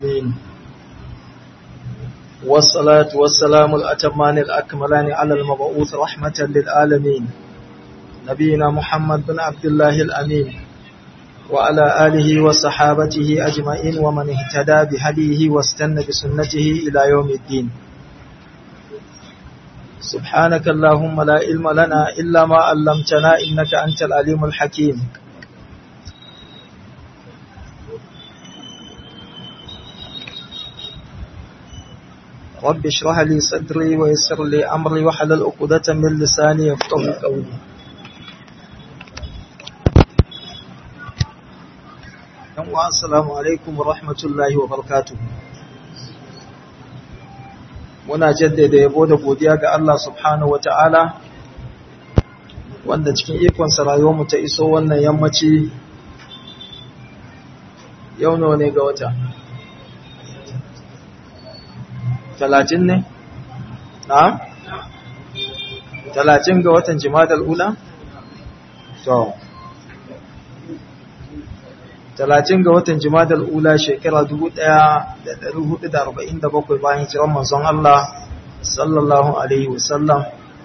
العالمين والصلاة والسلام الأتمان الأكملان على المبعوث رحمة للعالمين نبينا محمد بن عبد الله الأمين وعلى آله وصحابته أجمعين ومن اهتدى بهديه واستنى بسنته إلى يوم الدين سبحانك اللهم لا علم لنا إلا ما علمتنا إنك أنت العليم الحكيم رب اشرح لي صدري ويسر لي أمري وحلل عقدة من لساني يفقه قولي Assalamu alaikum wa rahmatullahi wa barakatuh. Muna jaddada yabo da godiya ga Allah subhanahu wa ta'ala, wanda cikin ikonsa rayuwarmu ta iso wannan yammaci yau nawa ne ga wata. Talatin ne? Na? Talatin ga watan jima'a ula? To. talatin ga watan jimadar ula shekara 1447 bayan jiran manzon Allah sallallahu alaihi wasallam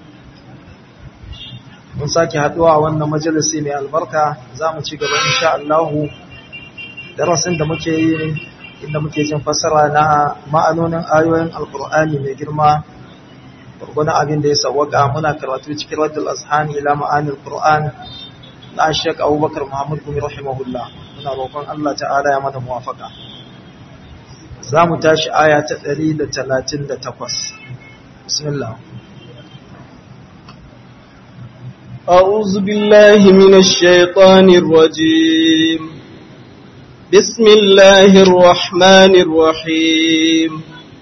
mun sake haduwa a wannan majalisi mai albarka za mu ci gaba insha Allah darasin da muke yi inda muke jin fassara na ma'anonin ayoyin alkur'ani mai girma gurgunan abin da ya sawwaka muna karatu cikin raddul azhani ila ma'anil qur'an na Sheikh Abubakar Muhammad Gumi rahimahullah muna roƙon Allah ta'ala ya mana muwafaka zamu tashi aya ta 138 bismillah أعوذ بالله من الشيطان الرجيم بسم الله الرحمن الرحيم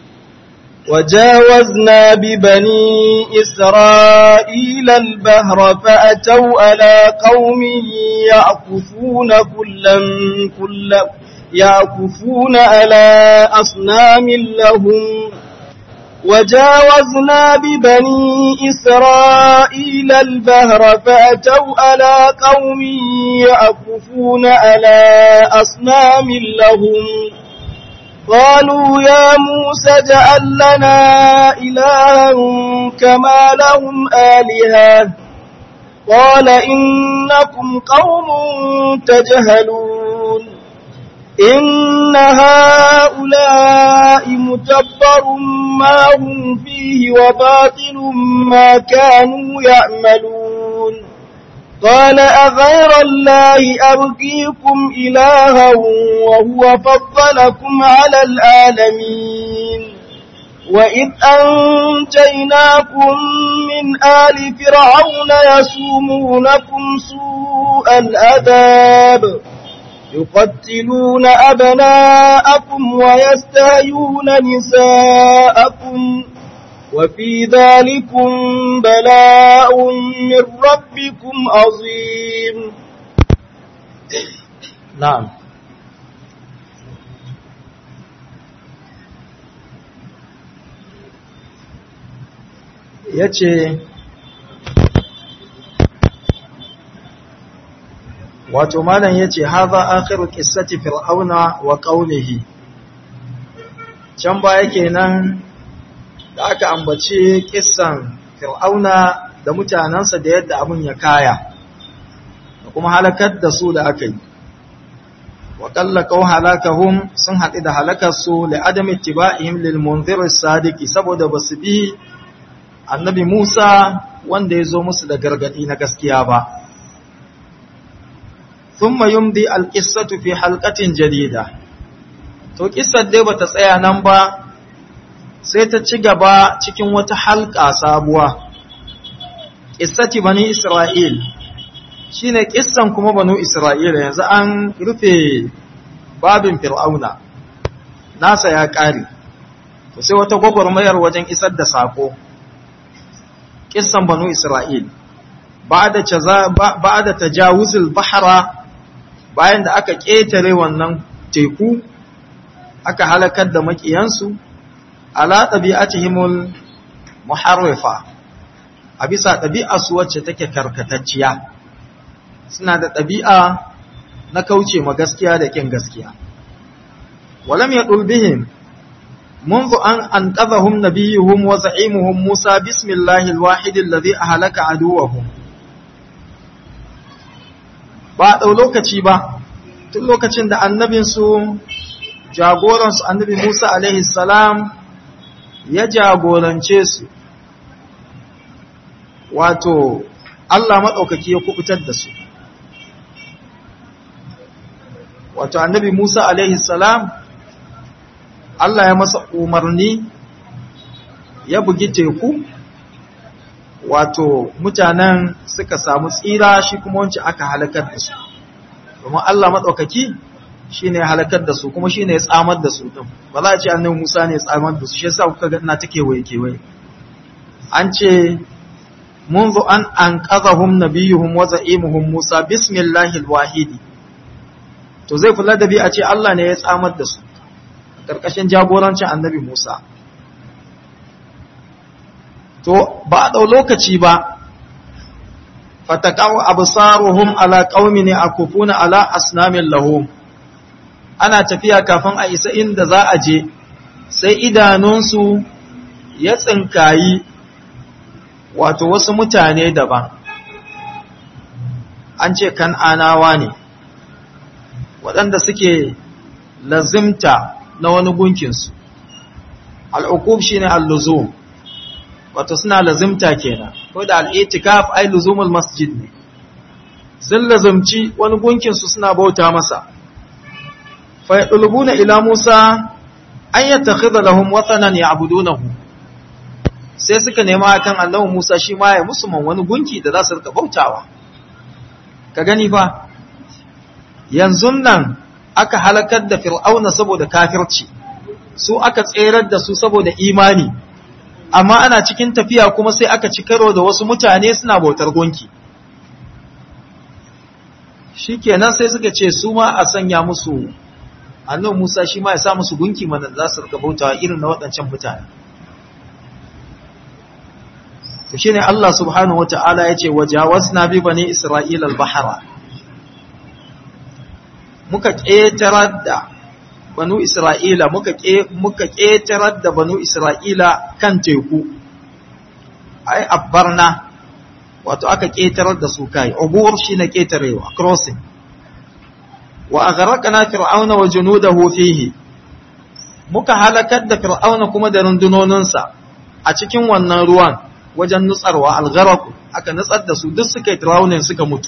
وجاوزنا ببني إسرائيل البهر فأتوا على قوم يعكفون كلا كلا يعكفون على أصنام لهم وجاوزنا ببني إسرائيل البهر فأتوا على قوم يعكفون على أصنام لهم قالوا يا موسى اجعل لنا إلها كما لهم آلهة قال إنكم قوم تجهلون إن هؤلاء متبر ما هم فيه وباطل ما كانوا يعملون قال أغير الله أبقيكم إلها وهو فضلكم على العالمين وإذ أنجيناكم من آل فرعون يسومونكم سوء الأذاب يقتلون أبناءكم ويستهيون نساءكم وفي ذلكم بلاء من ربكم عظيم نعم yace wato malam yace hadha akhiru qissati fir'auna wa qawlihi can baya kenan da aka ambace kissan fir'auna da mutanensa da yadda abin ya kaya da kuma halakar da su da aka yi wa kallakau halakahum sun haɗu da halakarsu da adam ittiba'ihim lil munzir sadiki saboda ba su bi annabi Musa wanda ya zo musu da gargadi na gaskiya ba thumma yumdi al-qissatu fi halqatin jadida to kissar dai bata tsaya nan ba sai ta ci gaba cikin wata halka sabuwa ƙissati bani Isra'il shi ne ƙissan kuma banu Isra'ila yanzu an rufe babin fir'auna nasa ya ƙare to sai wata gwagwarmayar wajen isar da saƙo ƙissan banu Isra'il ba da tajawuzul bahara bayan da aka ƙetare wannan teku aka halakar da maƙiyansu ala ɗabi'atihimul muharrifa a bisa ɗabi'arsu wacce take karkatacciya suna da ɗabi'a na kauce ma gaskiya da ƙin gaskiya walam yadul bihim منذ أن أنقذهم نبيهم وزعيمهم موسى بسم الله الواحد الذي أهلك عدوهم ba ɗau lokaci ba tun lokacin da annabinsu jagoransu annabi Musa alaihi salam ya jagorance su wato Allah maɗaukaki ya kubutar da su wato annabi Musa alaihi salam Allah ya masa umarni ya bugi teku wato mutanen suka samu tsira shi kuma wancan aka halakar da su domin Allah maɗaukaki shi ne halakar da su kuma shi ne ya tsamar da su ɗin ba za a ce annabi Musa ne ya tsamar da su shi yasa kuka ga ina ta kewaye kewaye an ce منذ أن أنقذهم نبيهم وزعيمهم موسى بسم الله الواحد to zai kula da bi a ce Allah ne ya tsamar da su ƙarƙashin jagorancin annabi Musa to ba a ɗau lokaci ba fatakawa absaruhum ala qaumi ne akufuna ala asnamin lahum ana tafiya kafin a isa inda za a je sai idanunsu ya tsinkayi wato wasu mutane daban an ce kan'anawa ne waɗanda suke lazimta na wani gunkinsu al'ukub shi ne alluzum wato suna lazimta kenan ko da al'itikaf ai luzumul masjid ne sun lazimci wani gunkinsu suna bauta masa fa yadlubuna ila Musa an yattakhidha lahum watanan ya'budunahu sai suka nema akan annabi Musa shi ma ya musu man wani gunki da za su rika bautawa ka gani fa yanzu nan aka halakar da fir'auna saboda kafirci su aka tserar da su saboda imani amma ana cikin tafiya kuma sai aka ci karo da wasu mutane suna bautar gunki shikenan sai suka ce su ma a sanya musu annabi Musa shi ma ya sa musu gunki mana za su rika bautawa irin na waɗancan mutane to shine Allah subhanahu wata'ala yace wajawazna bi bani isra'ila al-bahra muka ƙetarar da banu isra'ila muka muka ƙetarar da banu isra'ila kan teku ai abbarna wato aka ƙetarar da su kai ubur shine ƙetarewa crossing wa aghraqna fir'auna wa junudahu fihi muka halakar da fir'auna kuma da rundunoninsa a cikin wannan ruwan wajen nutsarwa algharaq aka nutsar da su duk suka yi drowning suka mutu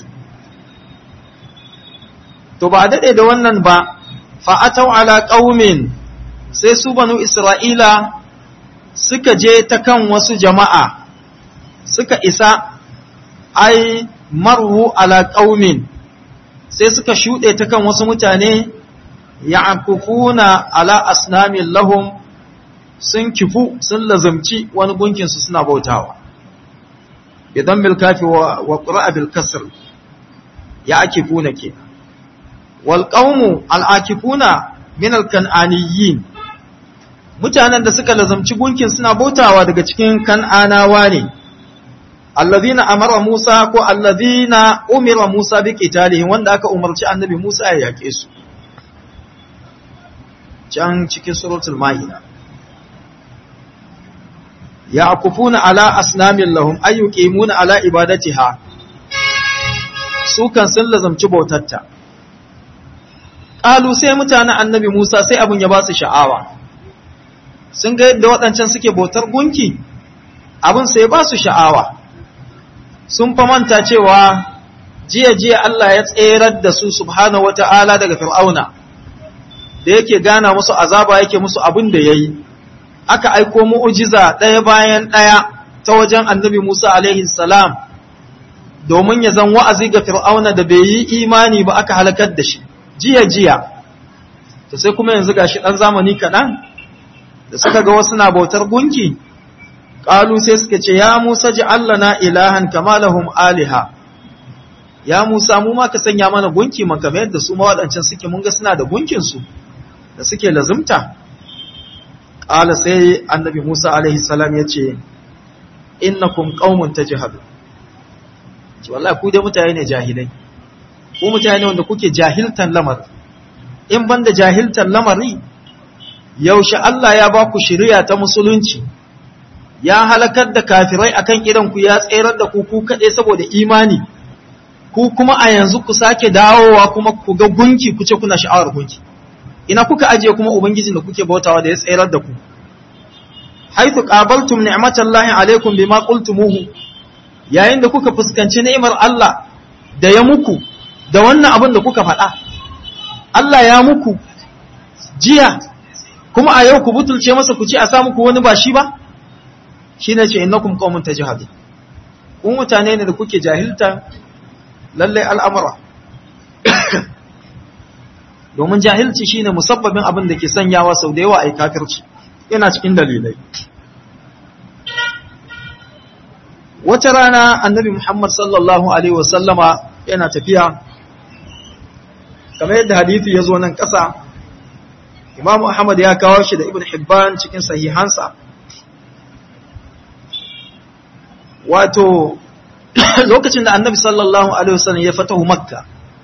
to ba dade da wannan ba fa atau ala qaumin sai su banu isra'ila suka je ta kan wasu jama'a suka isa ai marhu ala qaumin sai suka shuɗe ta kan wasu mutane ya'kufuna ala asnamin lahum sun kifu sun lazamci wani gunkinsu suna bautawa idan bil kafi wa qura'a bil kasr ya'kifuna ke wal qaumu al akifuna min al kan'aniyyin mutanen da suka lazamci gunkin suna bautawa daga cikin kan'anawa ne allazina amara Musa ko allazina umira Musa bi qitalihim wanda aka umarci annabi Musa ya yake su can cikin suratul maida ya'kufuna ala asnamin lahum ayyuqimuna ala ibadatiha su kan sun lazamci bautarta qalu sai mutanen annabi Musa sai abun ya ba su sha'awa sun ga yadda waɗancan suke bautar gunki abin sai ba su sha'awa sun fa manta cewa jiya jiya Allah ya tserar da su subhanahu wata'ala daga fir'auna da yake gana musu azaba yake musu abin da yayi aka aiko mu'ujiza ɗaya bayan ɗaya ta wajen annabi Musa alaihi salam domin ya zan wa'azi ga fir'auna da bai yi imani ba aka halakar da shi jiya jiya to sai kuma yanzu gashi ɗan zamani kaɗan da suka ga wasu na bautar gunki ƙalu sai suka ce ya Musa ji Allah na ilahan kama lahum aliha ya Musa mu ma ka sanya mana gunki man kamar yadda su ma waɗancan suke mun ga suna da gunkinsu da suke lazumta ƙala sai annabi Musa alaihi salam ya ce innakum qaumun tajhalu ce wallahi ku dai mutane ne jahilai ku mutane wanda kuke jahiltan lamar in banda jahiltan lamari yaushe Allah ya ba ku shiriya ta musulunci ya halakar da kafirai akan idan ku ya tserar da ku ku kaɗai saboda imani ku kuma a yanzu ku sake dawowa kuma ku ga gunki ku ce kuna sha'awar gunki ina kuka ajiye kuma ubangijin da kuke bautawa da ya tserar da ku haythu qabaltum ni'matallahi alaikum bima qultumuhu yayin da kuka fuskanci ni'imar Allah da ya muku da wannan abin da kuka faɗa Allah ya muku jiya kuma a yau ku butulce masa ku ci a sa muku wani ba shi ba shine ce innakum qaumun tajhadun kun mutane ne da kuke jahilta lallai al'amura domin jahilci shine musabbabin abin da ke sanyawa sau da yawa a yi kafirci yana cikin dalilai wata rana annabi muhammad sallallahu alaihi wasallama yana tafiya kamar yadda hadithi ya zo nan ƙasa imamu ahmad ya kawo shi da ibn hibban cikin sahihansa wato lokacin da annabi sallallahu alaihi wasallam ya fatahu makka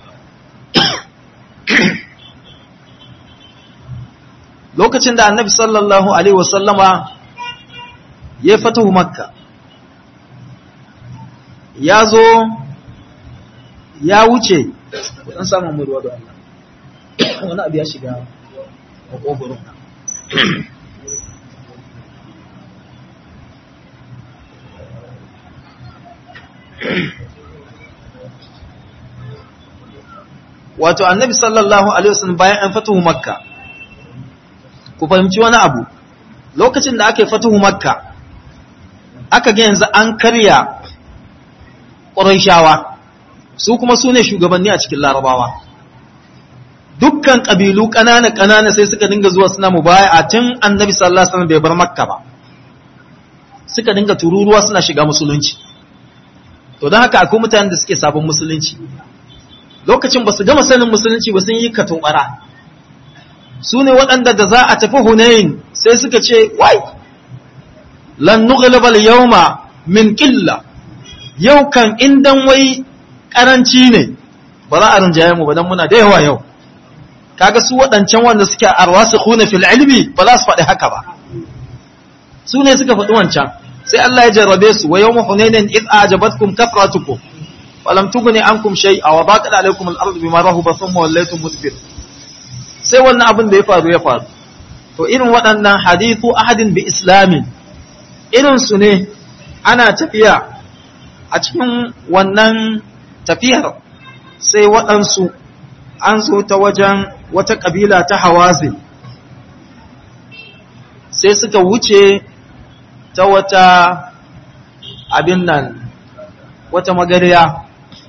lokacin da annabi sallallahu alaihi wasallama ya fatahu makka ya zo ya wuce kudan samun mu ruwa da Allah wani abu ya shiga a kogoron wato annabi sallallahu alaihi wasallam bayan an fatuhu makka ku fahimci wani abu lokacin da aka yi fatuhu makka aka ga yanzu an karya ƙurayshawa su kuma su ne shugabanni a cikin larabawa dukkan ƙabilu ƙanana-ƙanana sai suka dinga zuwa suna mubaya tun annabi sallallahu alaihi wasallam bai bar makka ba suka dinga tururuwa suna shiga musulunci to don haka akwai mutanen da suke sabon musulunci lokacin ba su gama sanin musulunci ba sun yi katobara su ne waɗanda da za a tafi hunayin sai suka ce wai lan nughlabal yawma min qilla yau kan indan wai karanci ne ba za a rinjaye mu ba dan muna da yawa yau kaga su waɗancan wanda suke arwasikhuna fil ilmi ba za su faɗi haka ba su ne suka faɗi wancan sai Allah ya jarrabe su wa yawma hunainin id a'jabatkum kathratukum falam tughni ankum shay'a wa baqat alaykum al-ardu bima rahabat thumma wallaytum mudbir sai wannan abin da ya faru ya faru to irin waɗannan hadithu ahadin bi islamin irin su ne ana tafiya a cikin wannan tafiyar sai waɗansu an zo ta wajen wata ƙabila ta hawazin sai suka wuce ta wata abin nan wata magariya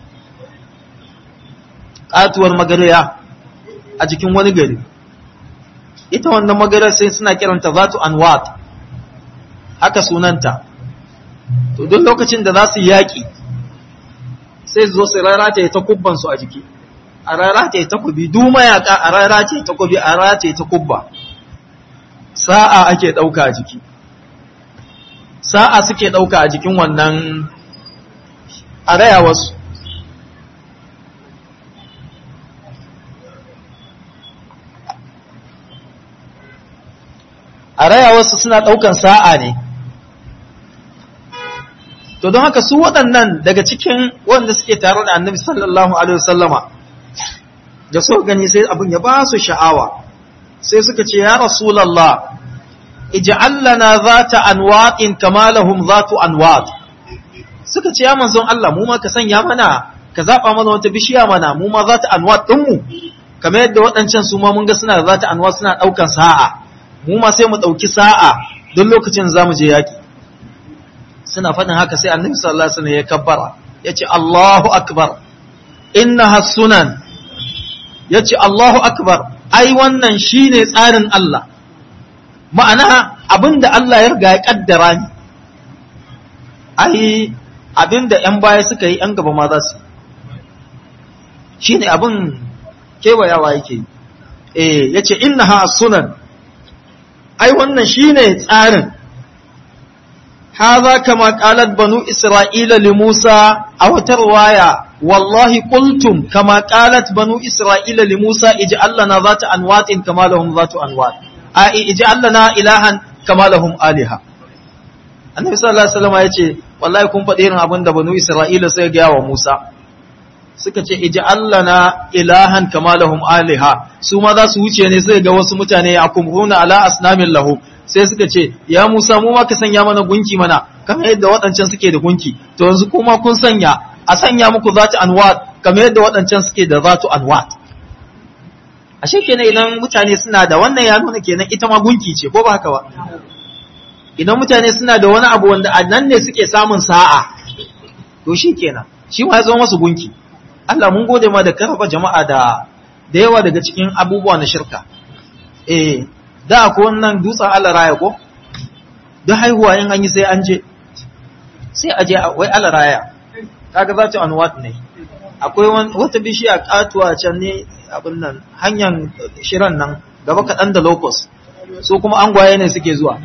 ƙatuwar magariya a jikin wani gari ita wannan magariyar sai suna kiranta zatu anwat haka sunanta to duk lokacin da za su yaƙi sai zo su rarata ta kubbansu a jiki a rarata ta kubi du mayaka a rarata ta kubi a rarata ta kubba sa'a ake ɗauka a jiki sa'a suke ɗauka a jikin wannan a raya wasu a raya wasu suna ɗaukan sa'a ne to don haka su waɗannan daga cikin wanda suke tare da annabi sallallahu alaihi wasallama da so gani sai abin ya ba su sha'awa sai suka ce ya rasulallah ij'al lana zata anwa'in kama lahum zatu anwat suka ce ya manzon Allah mu ma ka sanya mana ka zaba mana wata bishiya mana mu ma zata anwat din mu kamar yadda waɗancan su ma mun ga suna zata anwat suna daukan sa'a mu ma sai mu dauki sa'a don lokacin zamu je yaki suna faɗin haka sai annabi sallallahu alaihi wasallam ya kabbara yace Allahu akbar innaha sunan yace Allahu akbar ai wannan shine tsarin Allah ma'ana abinda Allah ya riga ya kaddara ni ai abinda ƴan baya suka yi ƴan gaba ma za su shine abin kewayawa yake eh yace innaha sunan ai wannan shine tsarin هذا كما قالت بنو إسرائيل لموسى أو ترواية والله قلتم كما قالت بنو إسرائيل لموسى اجعل لنا ذات أنوات كما لهم ذات أنوات a ij'al lana ilahan kama lahum aliha annabi sallallahu alaihi wasallam yace wallahi kun faɗi irin abin da banu isra'ila sai ga wa Musa suka ce ij'al lana ilahan kama lahum aliha su ma za su wuce ne sai ga wasu mutane ya kumruna ala asnamin lahu sai suka ce ya Musa mu ma ka sanya mana gunki mana kamar yadda waɗancan suke da gunki to yanzu kuma kun sanya a sanya muku zatu anwat kamar yadda waɗancan suke da zatu anwat ashe kenan idan mutane suna da wannan ya nuna kenan ita ma gunki ce ko ba haka ba idan mutane suna da wani abu wanda a nan ne suke samun sa'a to shi kenan shi ma ya zama masu gunki Allah mun gode ma da karfa jama'a da da yawa daga cikin abubuwa na shirka eh da ko wannan dutsen Allah raya ko da haihuwa in an yi sai an je sai a je wai Allah raya kaga za ta anwat ne akwai wata bishiya katuwa can ne abin nan hanyar shirin nan gaba kaɗan da locus so kuma an gwaye ne suke zuwa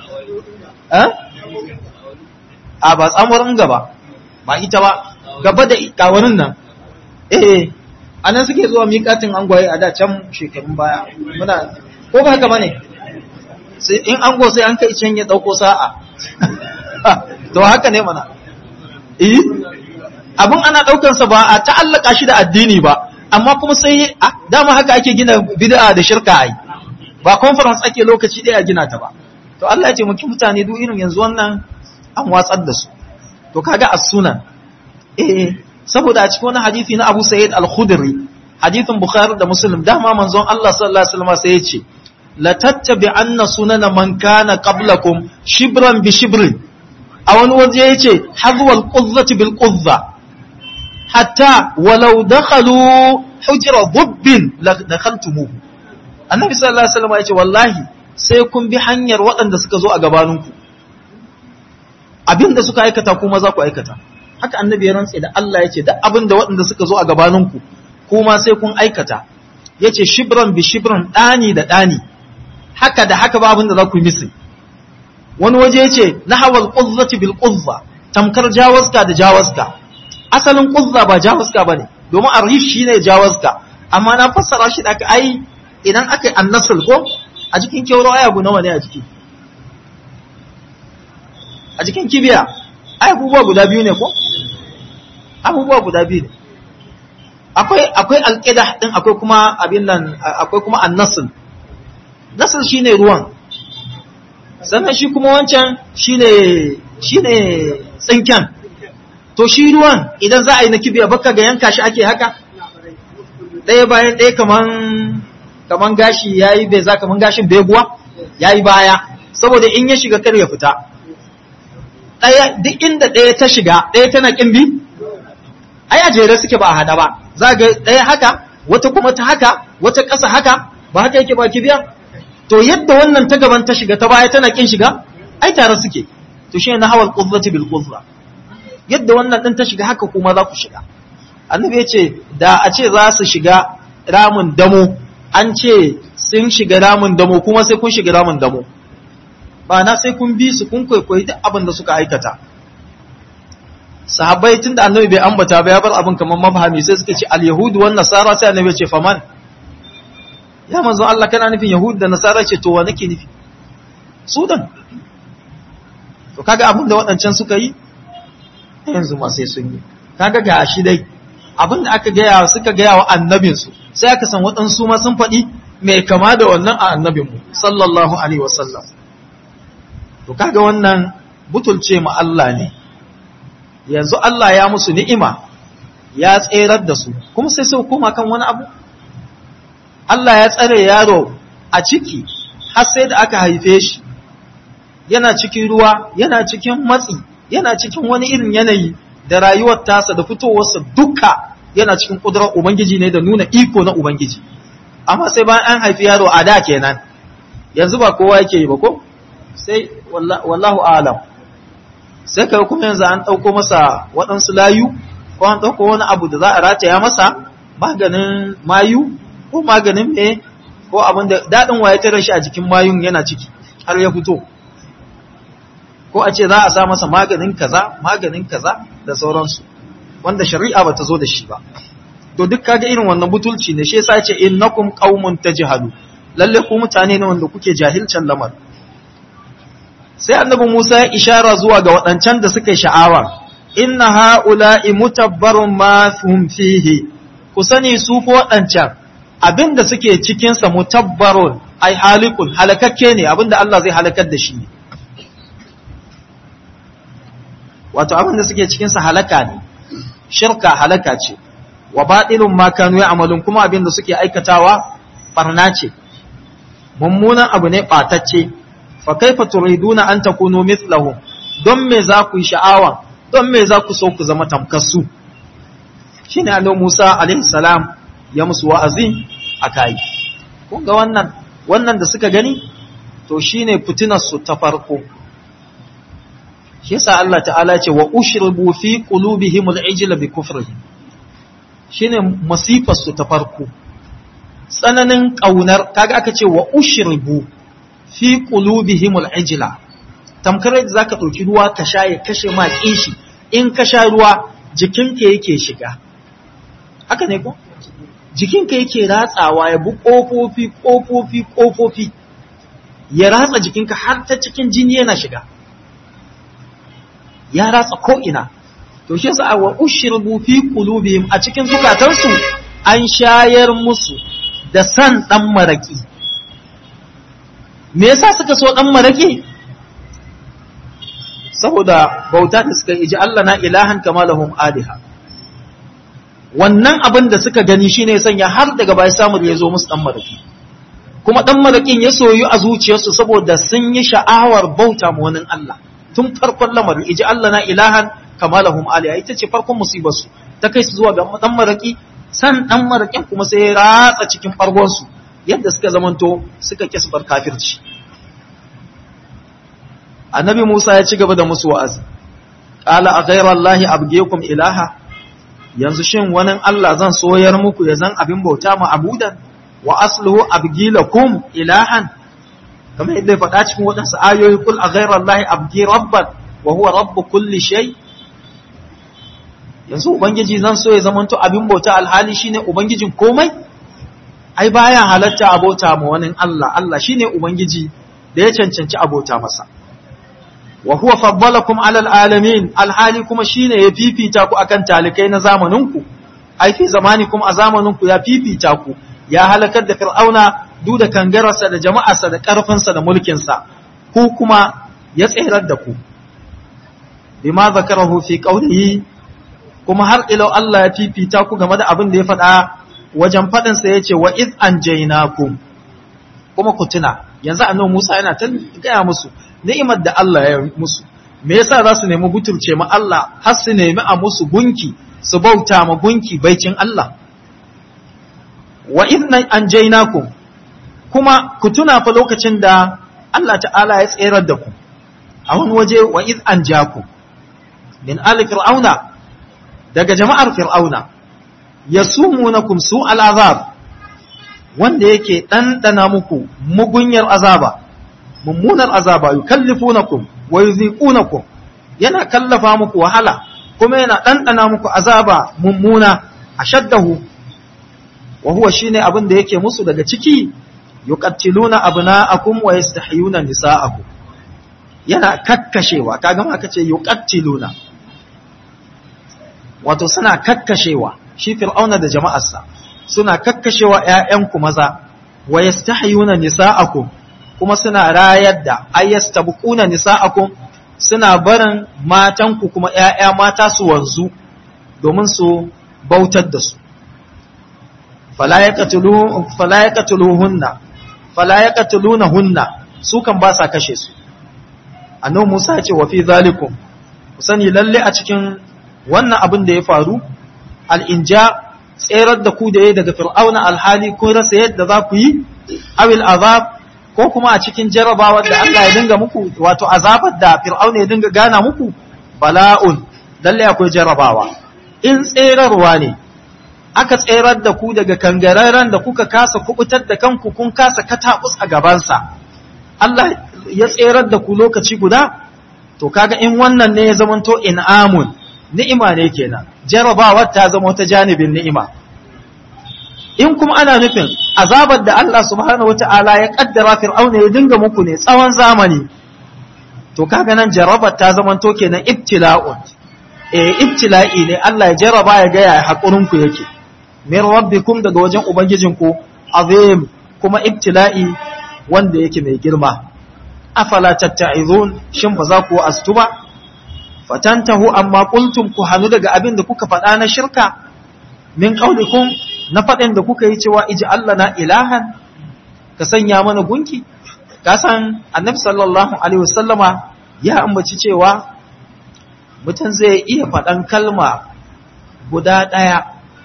a ba tsamurin gaba ba ita ba gaba da kawarin nan eh a nan suke zuwa miƙatin an gwaye a da can shekarun baya muna ko ba haka bane in an go sai an kai can ya ɗauko sa'a to haka ne mana eh abin ana ɗaukansa ba a ta'allaka shi da addini ba amma kuma sai dama haka ake gina bid'a da shirka ai ba conference ake lokaci ɗaya gina ta ba to Allah ya ce muki mutane duk irin yanzu wannan an watsar da su to kaga as-sunan eh saboda a cikin wani hadisi na Abu Sa'id al-Khudri hadisin Bukhari da Muslim dama manzon Allah sallallahu alaihi wasallam sai ya ce la tattabi'anna sunana man kana qablakum shibran bi shibrin a wani waje yace hazwal quzzati bil quzza hatta walau dakhalu hujra dubbin la dakhaltumuhu annabi sallallahu alaihi wasallam yace wallahi sai kun bi hanyar waɗanda suka zo a gabaninku abinda suka aikata kuma za ku aikata haka annabi ya rantse da Allah yace duk abinda waɗanda suka zo a gabaninku kuma sai kun aikata yace shibran bi shibran dani da dani haka da haka ba abinda za ku yi misi wani waje yace nahawal quzzati bil quzza tamkar jawaska da jawaska asalin quzza ba jawaska bane domin arif shine jawaska amma na fassara shi da ai idan aka yi annasul ko a jikin kyauro ai abu nawa ne a jiki a jikin kibiya ai abubuwa guda biyu ne ko abubuwa guda biyu ne akwai akwai alqida din akwai kuma abin nan akwai kuma annasul nasul shine ruwan sannan shi kuma wancan shine shine tsinken to shi ruwan idan za a yi na kibiya baka ga yanka shi ake haka ɗaya bayan ɗaya kaman kaman gashi yayi bai za kaman gashin beguwa yayi baya saboda in ya shiga kar ya fita ɗaya duk inda ɗaya ta shiga ɗaya tana kin bi ai a jere suke ba a hada ba za ga ɗaya haka wata kuma ta haka wata ƙasa haka ba haka yake ba kibiya to yadda wannan ta gaban ta shiga ta baya tana kin shiga ai tare suke to shi na hawal qudzati bil qudra yadda wannan din ta shiga haka kuma za ku shiga annabi ya ce da a ce za su shiga ramin damo an ce sun shiga ramin damo kuma sai kun shiga ramin damo ba na sai kun bi su kun kwaikwayi duk abin da suka aikata sahabbai tun da annabi bai ambata ba ya bar abin kamar mafahami sai suka ce al-yahudu wan nasara sai annabi ya ce faman ya manzo Allah kana nufin yahudu da nasara ce to wa nake nufi sudan to kaga abin da waɗancan suka yi yanzu ma sai sun yi kaga ga shi dai abin da aka gaya suka gaya wa annabinsu sai aka san waɗansu ma sun faɗi mai kama da wannan a annabinmu sallallahu alaihi wasallam to kaga wannan butulce ma Allah ne yanzu Allah ya musu ni'ima ya tserar da su kuma sai sai koma kan wani abu Allah ya tsare yaro a ciki har sai da aka haife shi yana cikin ruwa yana cikin matsi yana cikin wani irin yanayi da rayuwar tasa da fitowarsa duka yana cikin kudurar ubangiji ne da nuna iko na ubangiji amma sai bayan an haifi yaro a da kenan yanzu ba kowa yake yi ba ko sai wallahu alam sai kai kuma yanzu an ɗauko masa waɗansu layu ko an ɗauko wani abu da za a rataya masa maganin mayu ko maganin me ko abin da daɗin waye tare shi a jikin mayun yana ciki har ya fito ko a ce za a sa masa maganin kaza maganin kaza da sauransu wanda shari'a ba ta zo da shi ba to duk kaga irin wannan butulci ne shi yasa ce innakum qaumun tajhalu lalle ku mutane ne wanda kuke jahilcin lamar sai annabi Musa ya ishara zuwa ga waɗancan da suka yi sha'awa inna ha'ula'i mutabbarun ma hum fihi ku sani su ko waɗancan abinda suke cikin sa mutabbarun ai halikun halakakke ne abinda Allah zai halakar da shi ne wato abinda suke cikin sa halaka ne shirka halaka ce wa batilun ma kanu ya'malun kuma abinda suke aikatawa barna ce mummunan abu ne ɓatacce fa kaifa turiduna an takunu mithlahum don me za ku yi sha'awa don me za ku so ku zama tamkassu shine annabi Musa alaihi salam ya musu wa'azi akai kun ga wannan wannan da suka gani to shine fitinar su ta farko shi yasa Allah ta'ala ce wa ushribu fi qulubihim al-ijla bi kufrihim shine masifar su ta farko tsananin kaunar kaga aka ce wa ushribu fi qulubihim al-ijla tamkar da zaka dauki ruwa ka sha ya kashe ma kishi in ka sha ruwa jikinka yake shiga haka ne ko jikinka yake ratsawa ya bu kofofi kofofi kofofi ya ratsa jikinka har ta cikin jini yana shiga ya ratsa ko ina to shi yasa wa ushribu fi qulubihim a cikin zukatansu an shayar musu da san dan maraki me yasa suka so dan maraki saboda bauta da suka iji Allah na ilahan kama lahum aliha wannan abin da suka gani shine sanya har daga bai samu da yazo musu dan maraki kuma dan marakin ya soyu a zuciyarsu saboda sun yi sha'awar bauta ma wani Allah tun farkon lamarin iji Allah na ilahan kama lahum aliha ita ce farkon musibar su ta kai su zuwa ga dan maraki san dan marakin kuma sai ya ratsa cikin bargon su yadda suka zamanto suka kisbar kafirci annabi Musa ya ci gaba da musu wa'azi qala a ghayrallahi abgiyakum ilaha yanzu shin wani Allah zan soyar muku ya zan abin bauta mu abudan wa asluhu abgilakum ilahan kamar yadda ya faɗa cikin waɗansu ayoyi kul a ghayrallahi abgi rabban wa huwa rabbu kulli shay yanzu ubangiji zan so ya zamanto abin bauta alhali shine ubangijin komai ai baya halatta abota ma wani Allah Allah shine ubangiji da ya cancanci abota masa wa huwa faddalakum alal alamin alhali kuma shine ya fifita ku akan talikai na zamaninku ai fi zamanikum a zamaninku ya fifita ku ya halakar da fir'auna duk da kangararsa da jama'arsa da karfinsa da mulkinsa ku kuma ya tsirar da ku bima zakarahu fi qawlihi kuma har ila Allah ya fifita ku game da abin da ya faɗa wajen faɗin sa yace wa iz anjaynakum kuma ku tuna yanzu annabi Musa yana ta gaya musu ni'imar da Allah ya musu me yasa za su nemi butulce ma Allah har su nemi a musu gunki su bauta ma gunki baicin Allah wa idna anjaynakum kuma ku tuna fa lokacin da Allah ta'ala ya tserar da ku a wani waje wa id anjaku min ali fir'auna daga jama'ar fir'auna yasumunakum su al'azab wanda yake ɗanɗana muku mugunyar azaba mummunar azaba yukallifunakum wa yuziqunakum yana kallafa muku wahala kuma yana ɗanɗana muku azaba mummuna ashaddahu wa huwa shine abin da yake musu daga ciki yuqattiluna abna'akum wa yastahyuna nisa'akum yana kakkashewa kaga ma kace yuqattiluna wato suna kakkashewa shi fir'auna da jama'arsa suna kakkashewa ƴaƴanku maza wa yastahyuna nisa'akum kuma suna rayar da ayyastabquna nisa'akum suna barin matanku kuma ƴaƴa mata su wanzu domin su bautar da su fala yaqtulu fala yaqtuluhunna fala yaqtulunahunna su kan ba sa kashe su annabi Musa ya ce wa fi zalikum sani lalle a cikin wannan abin da ya faru al-inja tserar da ku da ya daga fir'auna alhali kun rasa yadda za ku yi awil azab ko kuma a cikin jarabawar da Allah ya dinga muku wato azabar da fir'auna ya dinga gana muku bala'un lalle akwai jarabawa in tserarwa ne aka tserar da ku daga kangararren da kuka kasa kubutar da kanku kun kasa katabus a gabansa Allah ya tserar da ku lokaci guda to kaga in wannan ne ya zamanto in'amun ni'ima ne kenan jarabawar ta zama wata janibin ni'ima in kuma ana nufin azabar da Allah subhanahu wata'ala ya kaddara fir'auna ya dinga muku ne tsawon zamani to kaga nan jarabar ta zamanto kenan ibtila'un eh ibtila'i ne Allah ya jaraba ya ga ya hakurin ku yake min rabbikum daga wajen ubangijinku azim kuma ibtila'i wanda yake mai girma afala tatta'izun shin ba za ku astu ba fatantahu amma qultum ku hanu daga abin da kuka faɗa na shirka min qaulikum na faɗin da kuka yi cewa iji Allah na ilahan ka sanya mana gunki ka san annabi sallallahu alaihi wasallama ya ambaci cewa mutum zai iya faɗan kalma guda ɗaya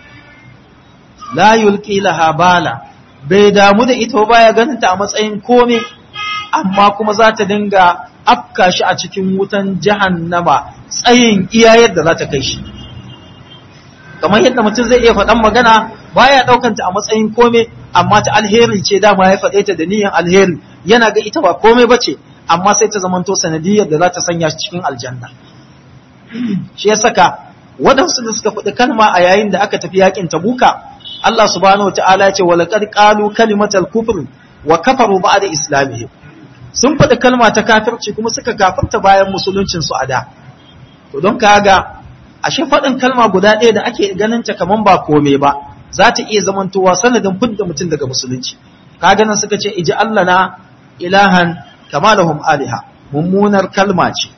la yulqi laha bala bai damu da ita baya ganin ta a matsayin kome amma kuma za ta dinga afka shi a cikin wutan jahannama tsayin iya yadda za ta kai shi kamar yadda mutum zai iya faɗan magana baya ɗaukanta a matsayin kome amma ta alheri ce dama ya faɗe ta da niyyar alheri yana ga ita ba kome ba ce amma sai ta zamanto sanadiyar da za ta sanya shi cikin aljanna shi ya saka waɗansu da suka faɗi kalma a yayin da aka tafi yakin tabuka Allah subhanahu wataala ya ce wa laqad qalu kalimatal kufr wa kafaru ba'da islamihim sun faɗi kalma ta kafirci kuma suka kafirta bayan musuluncin su a da to don kaga ashe faɗin kalma guda ɗaya da ake ganin ta kaman ba kome ba za ta iya zamantowa sanadin fidda mutum daga musulunci kaga nan suka ce iji Allah na ilahan kama lahum aliha mummunar kalma ce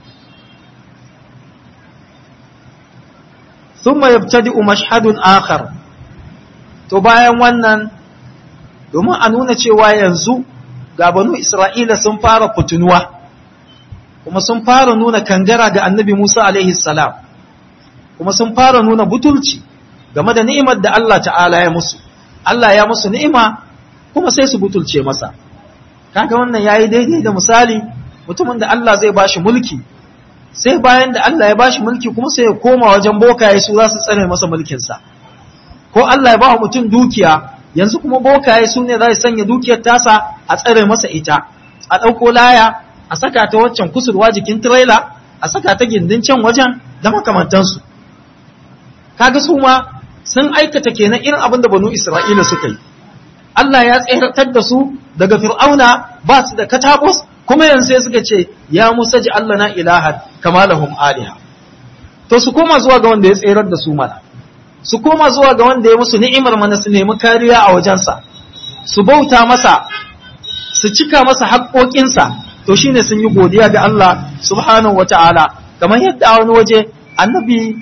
thumma yabtadi'u mashhadun akhar to bayan wannan domin a nuna cewa yanzu ga banu Isra'ila sun fara fitunuwa kuma sun fara nuna kangara ga annabi Musa alaihi salam kuma sun fara nuna butulci game da ni'imar da Allah ta'ala ya musu Allah ya musu ni'ima kuma sai su butulce masa kaga wannan yayi daidai da misali mutumin da Allah zai bashi mulki sai bayan da Allah ya bashi mulki kuma sai ya koma wajen bokaye su za su tsare masa mulkinsa ko Allah ya ba mutum dukiya yanzu kuma bokaye su ne za su sanya dukiyar tasa a tsare masa ita a ɗauko laya a saka ta waccan kusurwa jikin tirela a saka ta gindin can wajen da makamantansu kaga su ma sun aikata kenan irin abin da banu Isra'ila suka yi Allah ya tseratar da su daga fir'auna ba su da katabos kuma yanzu sai suka ce ya Musa ji Allah na ilahan kama lahum aliha to su koma zuwa ga wanda ya tserar da su mana su koma zuwa ga wanda ya musu ni'imar mana su nemi kariya a wajensa su bauta masa su cika masa haƙoƙinsa to shine sun yi godiya ga Allah subhanahu wata'ala kamar yadda a wani waje annabi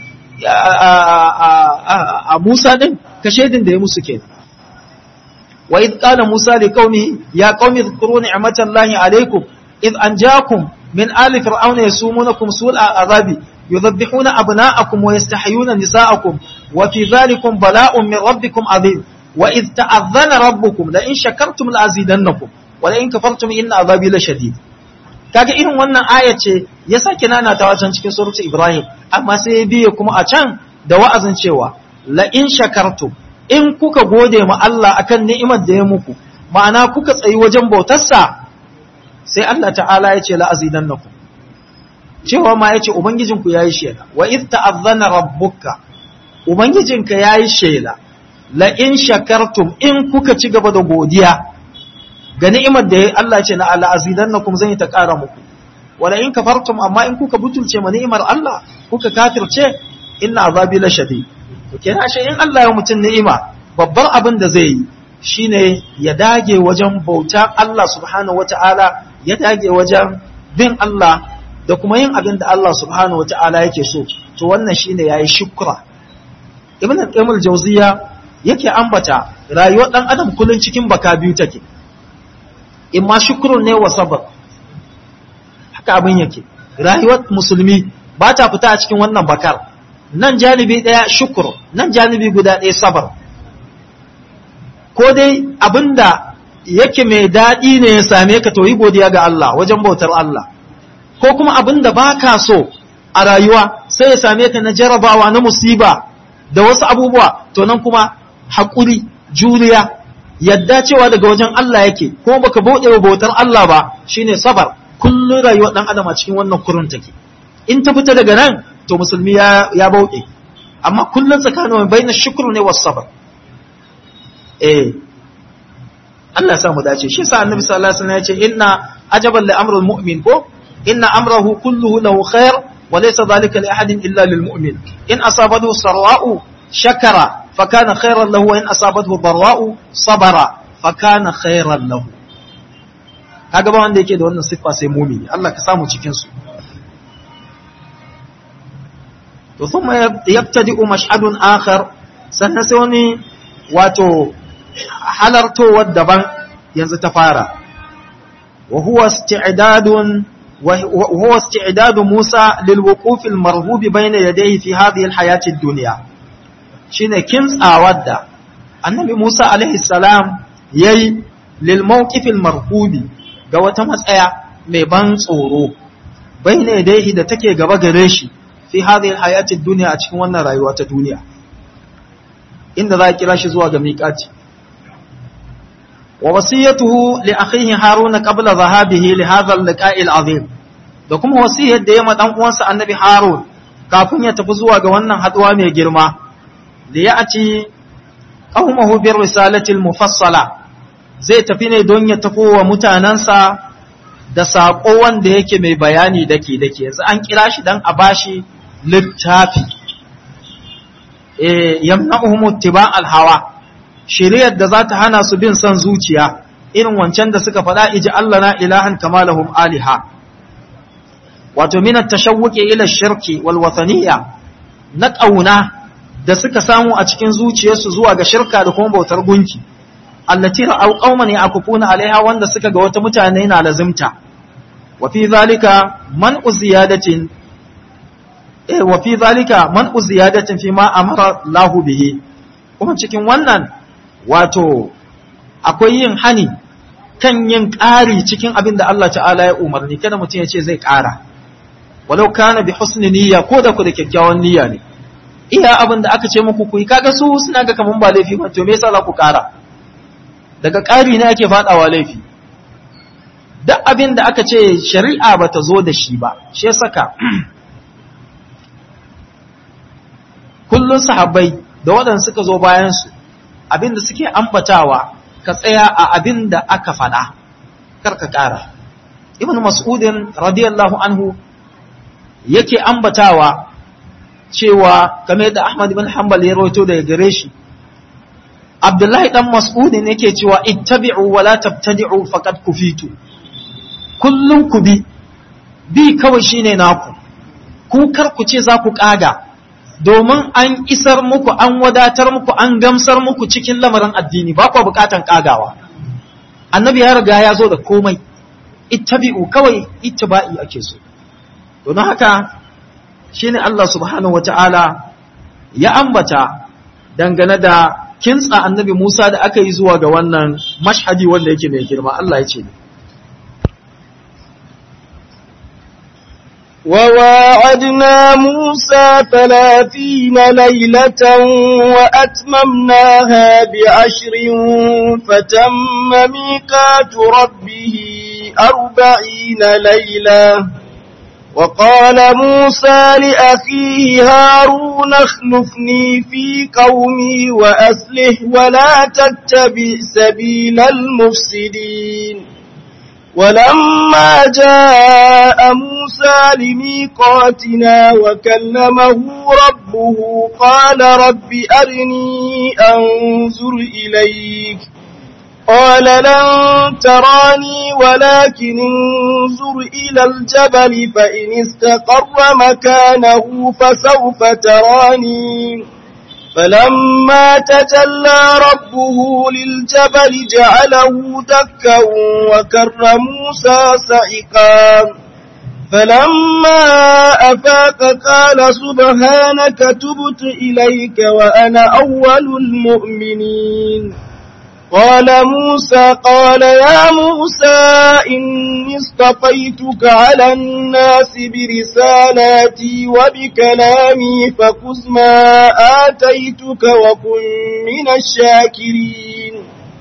a Musa din ka shaidin da ya musu kenan wa idh qala Musa li qaumi ya qaumi dhkuru ni'matallahi alaykum idh anjaakum min ali fir'auna yasumunakum su'al azabi يذبحون أبناءكم ويستحيون نساءكم وفي ذلكم بلاء من ربكم عظيم وإذ تأذن ربكم لئن شكرتم لأزيدنكم ولئن كفرتم إن عذابي لشديد kaga irin wannan aya ce ya sake nana ta wacan cikin surutu Ibrahim amma sai ya biye kuma a can da wa'azin cewa la in shakartum in kuka gode ma Allah akan ni'imar da ya muku ma'ana kuka tsayi wajen bautarsa sai Allah ta'ala ya ce la azidannakum cewa ma yace ubangijinku yayi shela wa id ta'azzana rabbuka ubangijinka yayi shela la in shakartum in kuka ci gaba da godiya ga ni'imar da Allah ce na Allah azidannakum zan yi ta ƙara muku wala in kafartum amma in kuka butulce ma ni'imar Allah kuka kafirce inna azabi la shadid to kenan shi in Allah ya mutun ni'ima babbar abin da zai yi shine ya dage wajen bauta Allah subhanahu wata'ala ya dage wajen bin Allah da kuma yin abin da Allah subhanahu wata'ala yake so to wannan shine yayi shukra ibn al-qayyim al-jawziya yake ambata rayuwar dan adam kullun cikin baka biyu take in ma shukrun ne wa sabr haka abin yake rayuwar musulmi ba ta fita a cikin wannan bakar nan janibi daya shukr nan janibi guda ɗaya sabar ko dai abinda yake mai daɗi ne ya same ka to yi godiya ga Allah wajen bautar Allah ko kuma abinda baka so a rayuwa sai ya same ka na jarabawa na musiba da wasu abubuwa to nan kuma haƙuri juriya yadda cewa daga wajen Allah yake ko baka bauɗe wa bautar Allah ba shine sabar kullun rayuwar dan adam a cikin wannan kurun take in ta fita daga nan to musulmi ya ya bauɗe amma kullun tsakanin bayin shukru ne was sabr eh Allah sa mu dace shi sa annabi sallallahu alaihi wasallam ya ce inna ajaban li amrul mu'min ko inna amrahu kulluhu lahu khair wa laysa dhalika li ahadin illa lil mu'min in asabathu sarra'u shakara fa kana khairan lahu wa in asabathu dharra'u sabara fa kana khairan lahu kaga ba wanda yake da wannan siffa sai mu'mini Allah ka samu cikin su to thumma yabtadi'u mash'adun akhar sannan sai wani wato halartowar daban yanzu ta fara wa huwa isti'dadun wa huwa isti'dadu Musa lil wuquf al marhub bayna yadayhi fi hadhihi al hayati ad dunya shine kimtsawar da annabi Musa alaihi salam yayi lil mawqif al marhubi ga wata matsaya mai ban tsoro bayna yadayhi da take gaba gare shi fi hadhihi al hayati ad dunya a cikin wannan rayuwa ta duniya inda za a kira shi zuwa ga miƙati ووصيته لأخيه هارون قبل ذهابه لهذا اللقاء العظيم da kuma wasiyar da ya ma dan uwansa annabi Harun kafin ya tafi zuwa ga wannan haduwa mai girma da ya aci qaumahu bir risalati mufassala zai tafi ne don ya tafi wa mutanansa da sako wanda yake mai bayani dake dake yanzu an kira shi dan a bashi littafi eh yamna'uhum ittiba' al-hawa shiriyar da za ta hana su bin son zuciya irin wancan da suka faɗa iji Allah na ilahan kamalahum aliha wato minat tashawwuqi ila shirki wal wathaniya na ƙauna da suka samu a cikin zuciyarsu zuwa ga shirka da kuma bautar gunki allati ra'aw qauman yaqufuna alaiha wanda suka ga wata mutane na lazimta wa fi zalika man uziyadatin eh wa fi zalika man uziyadatin fi ma amara Allahu bihi kuma cikin wannan wato akwai yin hani kan yin ƙari cikin abin da Allah ta'ala ya umarni kada mutum ya ce zai ƙara walau kana bi husni niyya ko da ku da kyakkyawan niyya ne iya abin da aka ce muku ku yi kaga su suna ga kaman ba laifi ba to me yasa za ku ƙara daga ƙari ne ake faɗawa laifi duk abin da aka ce shari'a ba ta zo da shi ba shi saka kullun sahabbai da waɗanda suka zo bayansu abinda suke ambatawa ka tsaya a abinda aka faɗa kar ka ƙara ibn mas'udin radiyallahu anhu yake ambatawa cewa kamar da ahmad ibn hanbal ya rawaito daga gare shi abdullahi dan mas'udin yake cewa ittabi'u wa la tabtadi'u faqad kufitu kullun ku bi bi kawai shine naku ku kar ku ce za ku ƙaga domin an isar muku an wadatar muku an gamsar muku cikin lamarin addini ba ku bukatan kagawa annabi ya riga ya zo da komai ittabi'u kawai ittiba'i ake so don haka shine Allah subhanahu wata'ala ya ambata dangane da kintsa annabi Musa da aka yi zuwa ga wannan mashhadi wanda yake mai girma Allah ya ce وواعدنا موسى ثلاثين ليلة وأتممناها بعشر فتم ميقات ربه أربعين ليلة وقال موسى لأخيه هارون اخلفني في قومي وأسله ولا تتبع سبيل المفسدين ولما جاء موسى لميقاتنا وكلمه ربه قال رب أرني أنظر إليك قال لن تراني ولكن انظر إلى الجبل فإن استقر مكانه فسوف تراني فلما تجلى ربه للجبل جعله دكا وكر موسى سعقا فلما أفاق قال سبحانك تبت إليك وأنا أول المؤمنين قال موسى قال يا موسى إني اصطفيتك على الناس برسالاتي وبكلامي فخذ ما آتيتك وكن من الشاكرين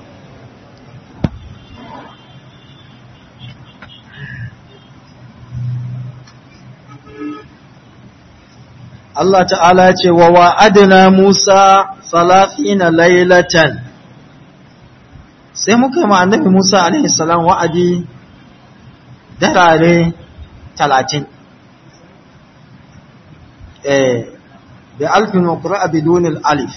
Allah ta'ala ce wa wa'adina Musa salafina lailatan sai muka yi ma annabi Musa alaihi salam wa'adi darare talatin eh bi alfin wa qura'a bidun alif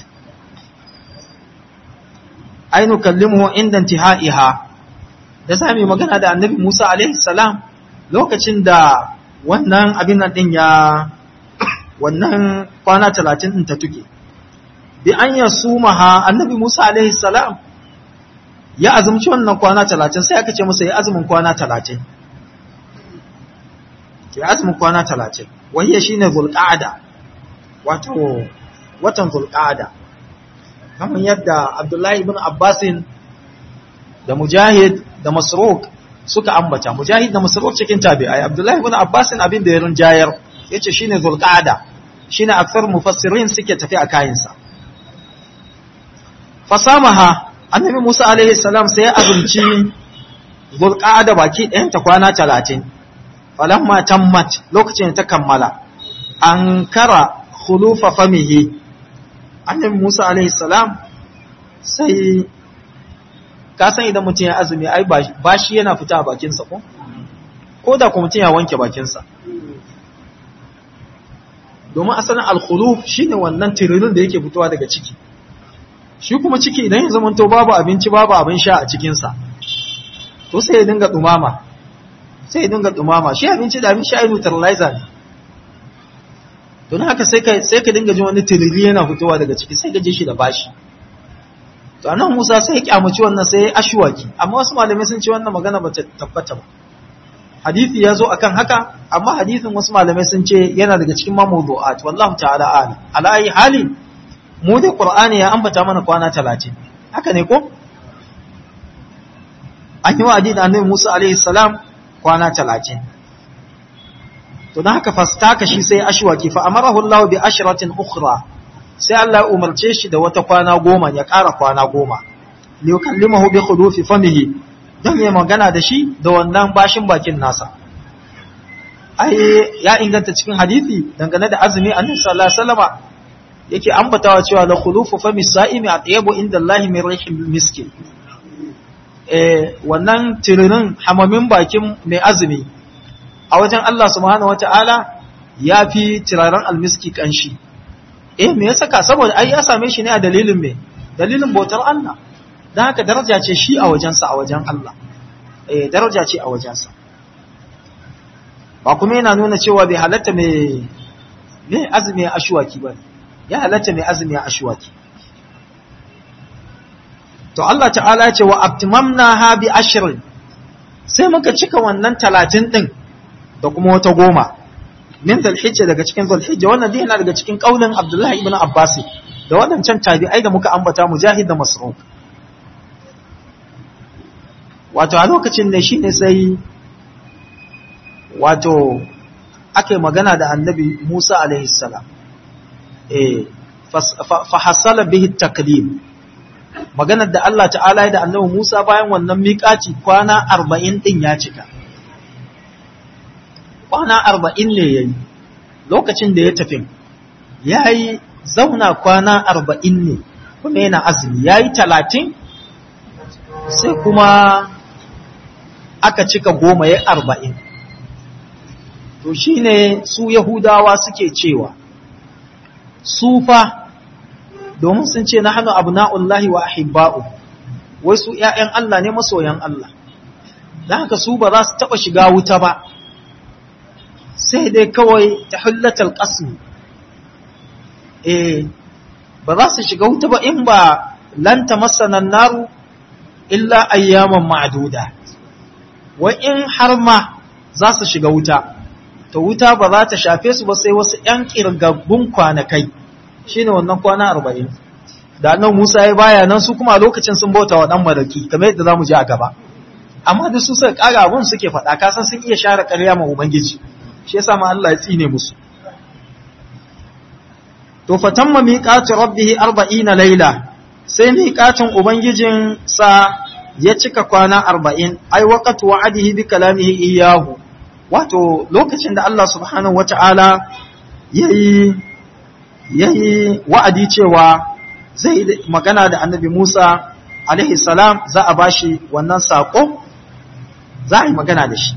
ay nukallimuhu inda intihaiha da sami magana da annabi Musa alaihi salam lokacin da wannan abin nan din ya wannan kwana 30 din ta tuke bi an yasumaha annabi Musa alaihi salam ya azumci wannan kwana 30 sai aka ce masa ya azumin kwana 30 ya azumin kwana 30 wahiyya shine zulqa'ada wato watan zulqa'ada kamar yadda Abdullahi ibn Abbasin da Mujahid da Masruq suka ambata Mujahid da Masruq cikin tabi'ai Abdullahi ibn Abbasin abin da ya rinjayar yace shine Zulqa'ada shine aksar mufassirin suke tafi a kayansa fasamaha annabi Musa alaihi salam sai ya azumci Zulqa'ada baki ɗayan ta kwana 30 falamma tammat lokacin ta kammala an kara khulufa famihi annabi Musa alaihi salam sai ka san idan mutum ya azumi ai ba shi yana fita a bakinsa ko ko da kuma mutum ya wanke bakinsa domin asalin alkhuluf shine wannan tiririn da yake fitowa daga ciki shi kuma ciki idan ya zama to babu abinci babu abin sha a cikinsa to sai ya dinga dumama sai ya dinga dumama shi abinci da abin sha ai neutralizer ne don haka sai ka sai ka dinga jin wani tiriri yana fitowa daga ciki sai ka ji shi da bashi to anan Musa sai ya kyamaci wannan sai ya ashwaki amma wasu malamai sun ce wannan magana ba ta tabbata ba hadisi ya zo akan haka amma hadisin wasu malamai sun ce yana daga cikin mawdu'at wallahu ta'ala alim ala ayi hali mu da qur'ani ya ambata mana kwana 30 haka ne ko an yi wa'adi da annabi Musa alaihi salam kwana 30 to dan haka fastaka shi sai ashwaki fa amarahu Allah bi ashratin ukhra sai Allah ya umarce shi da wata kwana goma ya ƙara kwana goma li yukallimahu bi khudufi famihi don ya magana da shi da wannan bashin bakin nasa ai ya inganta cikin hadisi dangane da azumi annabi sallallahu alaihi wasallama yake ambatawa cewa la khulufu fami sa'imi atyabu inda Allah min rihil miski eh wannan tiririn hamamin bakin mai azumi a wajen Allah subhanahu wataala yafi tiraran almiski kanshi eh me yasa ka saboda ai ya same shi ne a dalilin me dalilin bautar Allah dan haka daraja ce shi a wajensa a wajen Allah eh daraja ce a wajensa ba kuma yana nuna cewa bai halatta mai me azumi a ashwaki ba ya halatta mai azumi a ashwaki to Allah ta'ala ya ce wa abtimamna ha bi ashrin sai muka cika wannan 30 din da kuma wata goma min zulhijja daga cikin zulhijja wannan dai yana daga cikin kaulin Abdullah ibn Abbas da wadancan tabi'ai da muka ambata Mujahid da Mas'ud wato a lokacin ne shine sai wato ake magana da Annabi Musa alaihi salam eh fa hasala bihi taklim maganar da Allah ta'ala ya da Annabi Musa bayan wannan miƙaci kwana 40 din ya cika kwana arba'in ne ya yi lokacin da ya tafi ya yi zauna kwana arba'in ne kuma yana azumi ya yi talatin sai kuma aka cika goma ya arba'in to shi ne su yahudawa suke cewa su fa domin sun ce na hannu abu na'ullahi wa ahibba'u wai su ‘ya'yan Allah ne masoyan Allah da haka su ba za su taɓa shiga wuta ba sai dai kawai ta hullatar ƙasmi eh ba za su shiga wuta ba in ba lanta masanan naru illa ayyaman ma'aduda wa in har ma za su shiga wuta to wuta ba za ta shafe su ba sai wasu ‘yan ƙirgaggun kwanakai shi ne wannan kwana arba'in da nan musa ya baya nan su kuma lokacin sun bauta wa ɗan maraki kamar yadda za mu ji a gaba amma da su suka ƙara abun suke faɗa kasan sun iya share ƙarya ma ubangiji shi yasa ma Allah ya tsine musu to fatamma miqati rabbih 40 layla sai miqatin ubangijin sa ya cika kwana 40 ai waqtu wa'adihi bi kalamihi iyyahu wato lokacin da Allah subhanahu wata'ala yayi yayi wa'adi cewa zai magana da annabi Musa alaihi salam za a bashi wannan sako za a yi magana da shi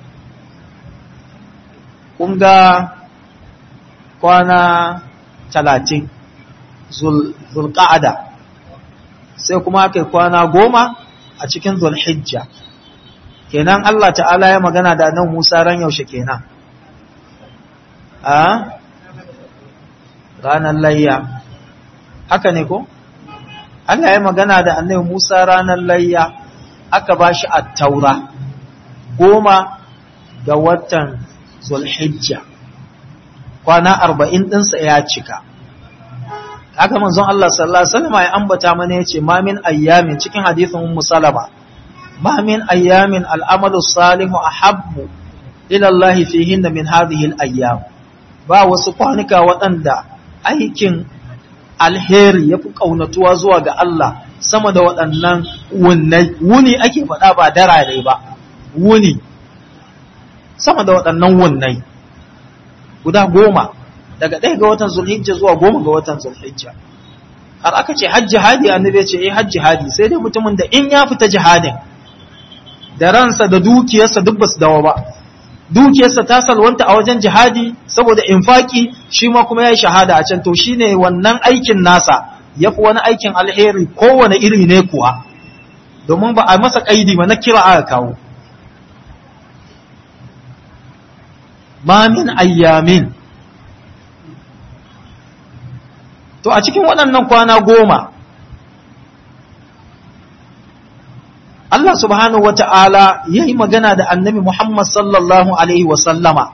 kun ga kwana talatin zulƙa'ada sai kuma aka kwana goma a cikin zulhijja kenan Allah ta'ala ya magana da nan Musa ran yaushe kenan a ranar layya haka ne ko Allah ya magana da annabi Musa ranar layya aka bashi at-taura goma ga watan zulhijja kwana arba'in ɗinsa ya cika haka manzon Allah sallallahu alaihi wasallam ya ambata mana yace ma min ayyamin cikin hadisin ummu salama ma min ayyamin al'amalu salihu ahabbu ila Allah fihinna min hadhihi al-ayyam ba wasu kwanuka waɗanda aikin alheri yafi kaunatuwa zuwa ga Allah sama da waɗannan wunai wuni ake faɗa ba darare ba wuni sama da waɗannan wunai guda goma daga ɗaya ga watan zulhijja zuwa goma ga watan zulhijja har aka ce hajji hadi annabi ya ce eh hajji hadi sai dai mutumin da in ya fita jihadin da ransa da dukiyarsa duk basu dawo ba dukiyarsa ta salwanta a wajen jihadi saboda infaki shi ma kuma yayi shahada a can to shine wannan aikin nasa yafi wani aikin alheri kowane iri ne kuwa domin ba a masa kaidi ba na kira aka kawo ma min ayyamin to a cikin waɗannan kwana goma Allah subhanahu wata'ala ya yi magana da annabi Muhammad sallallahu Alaihi wasallama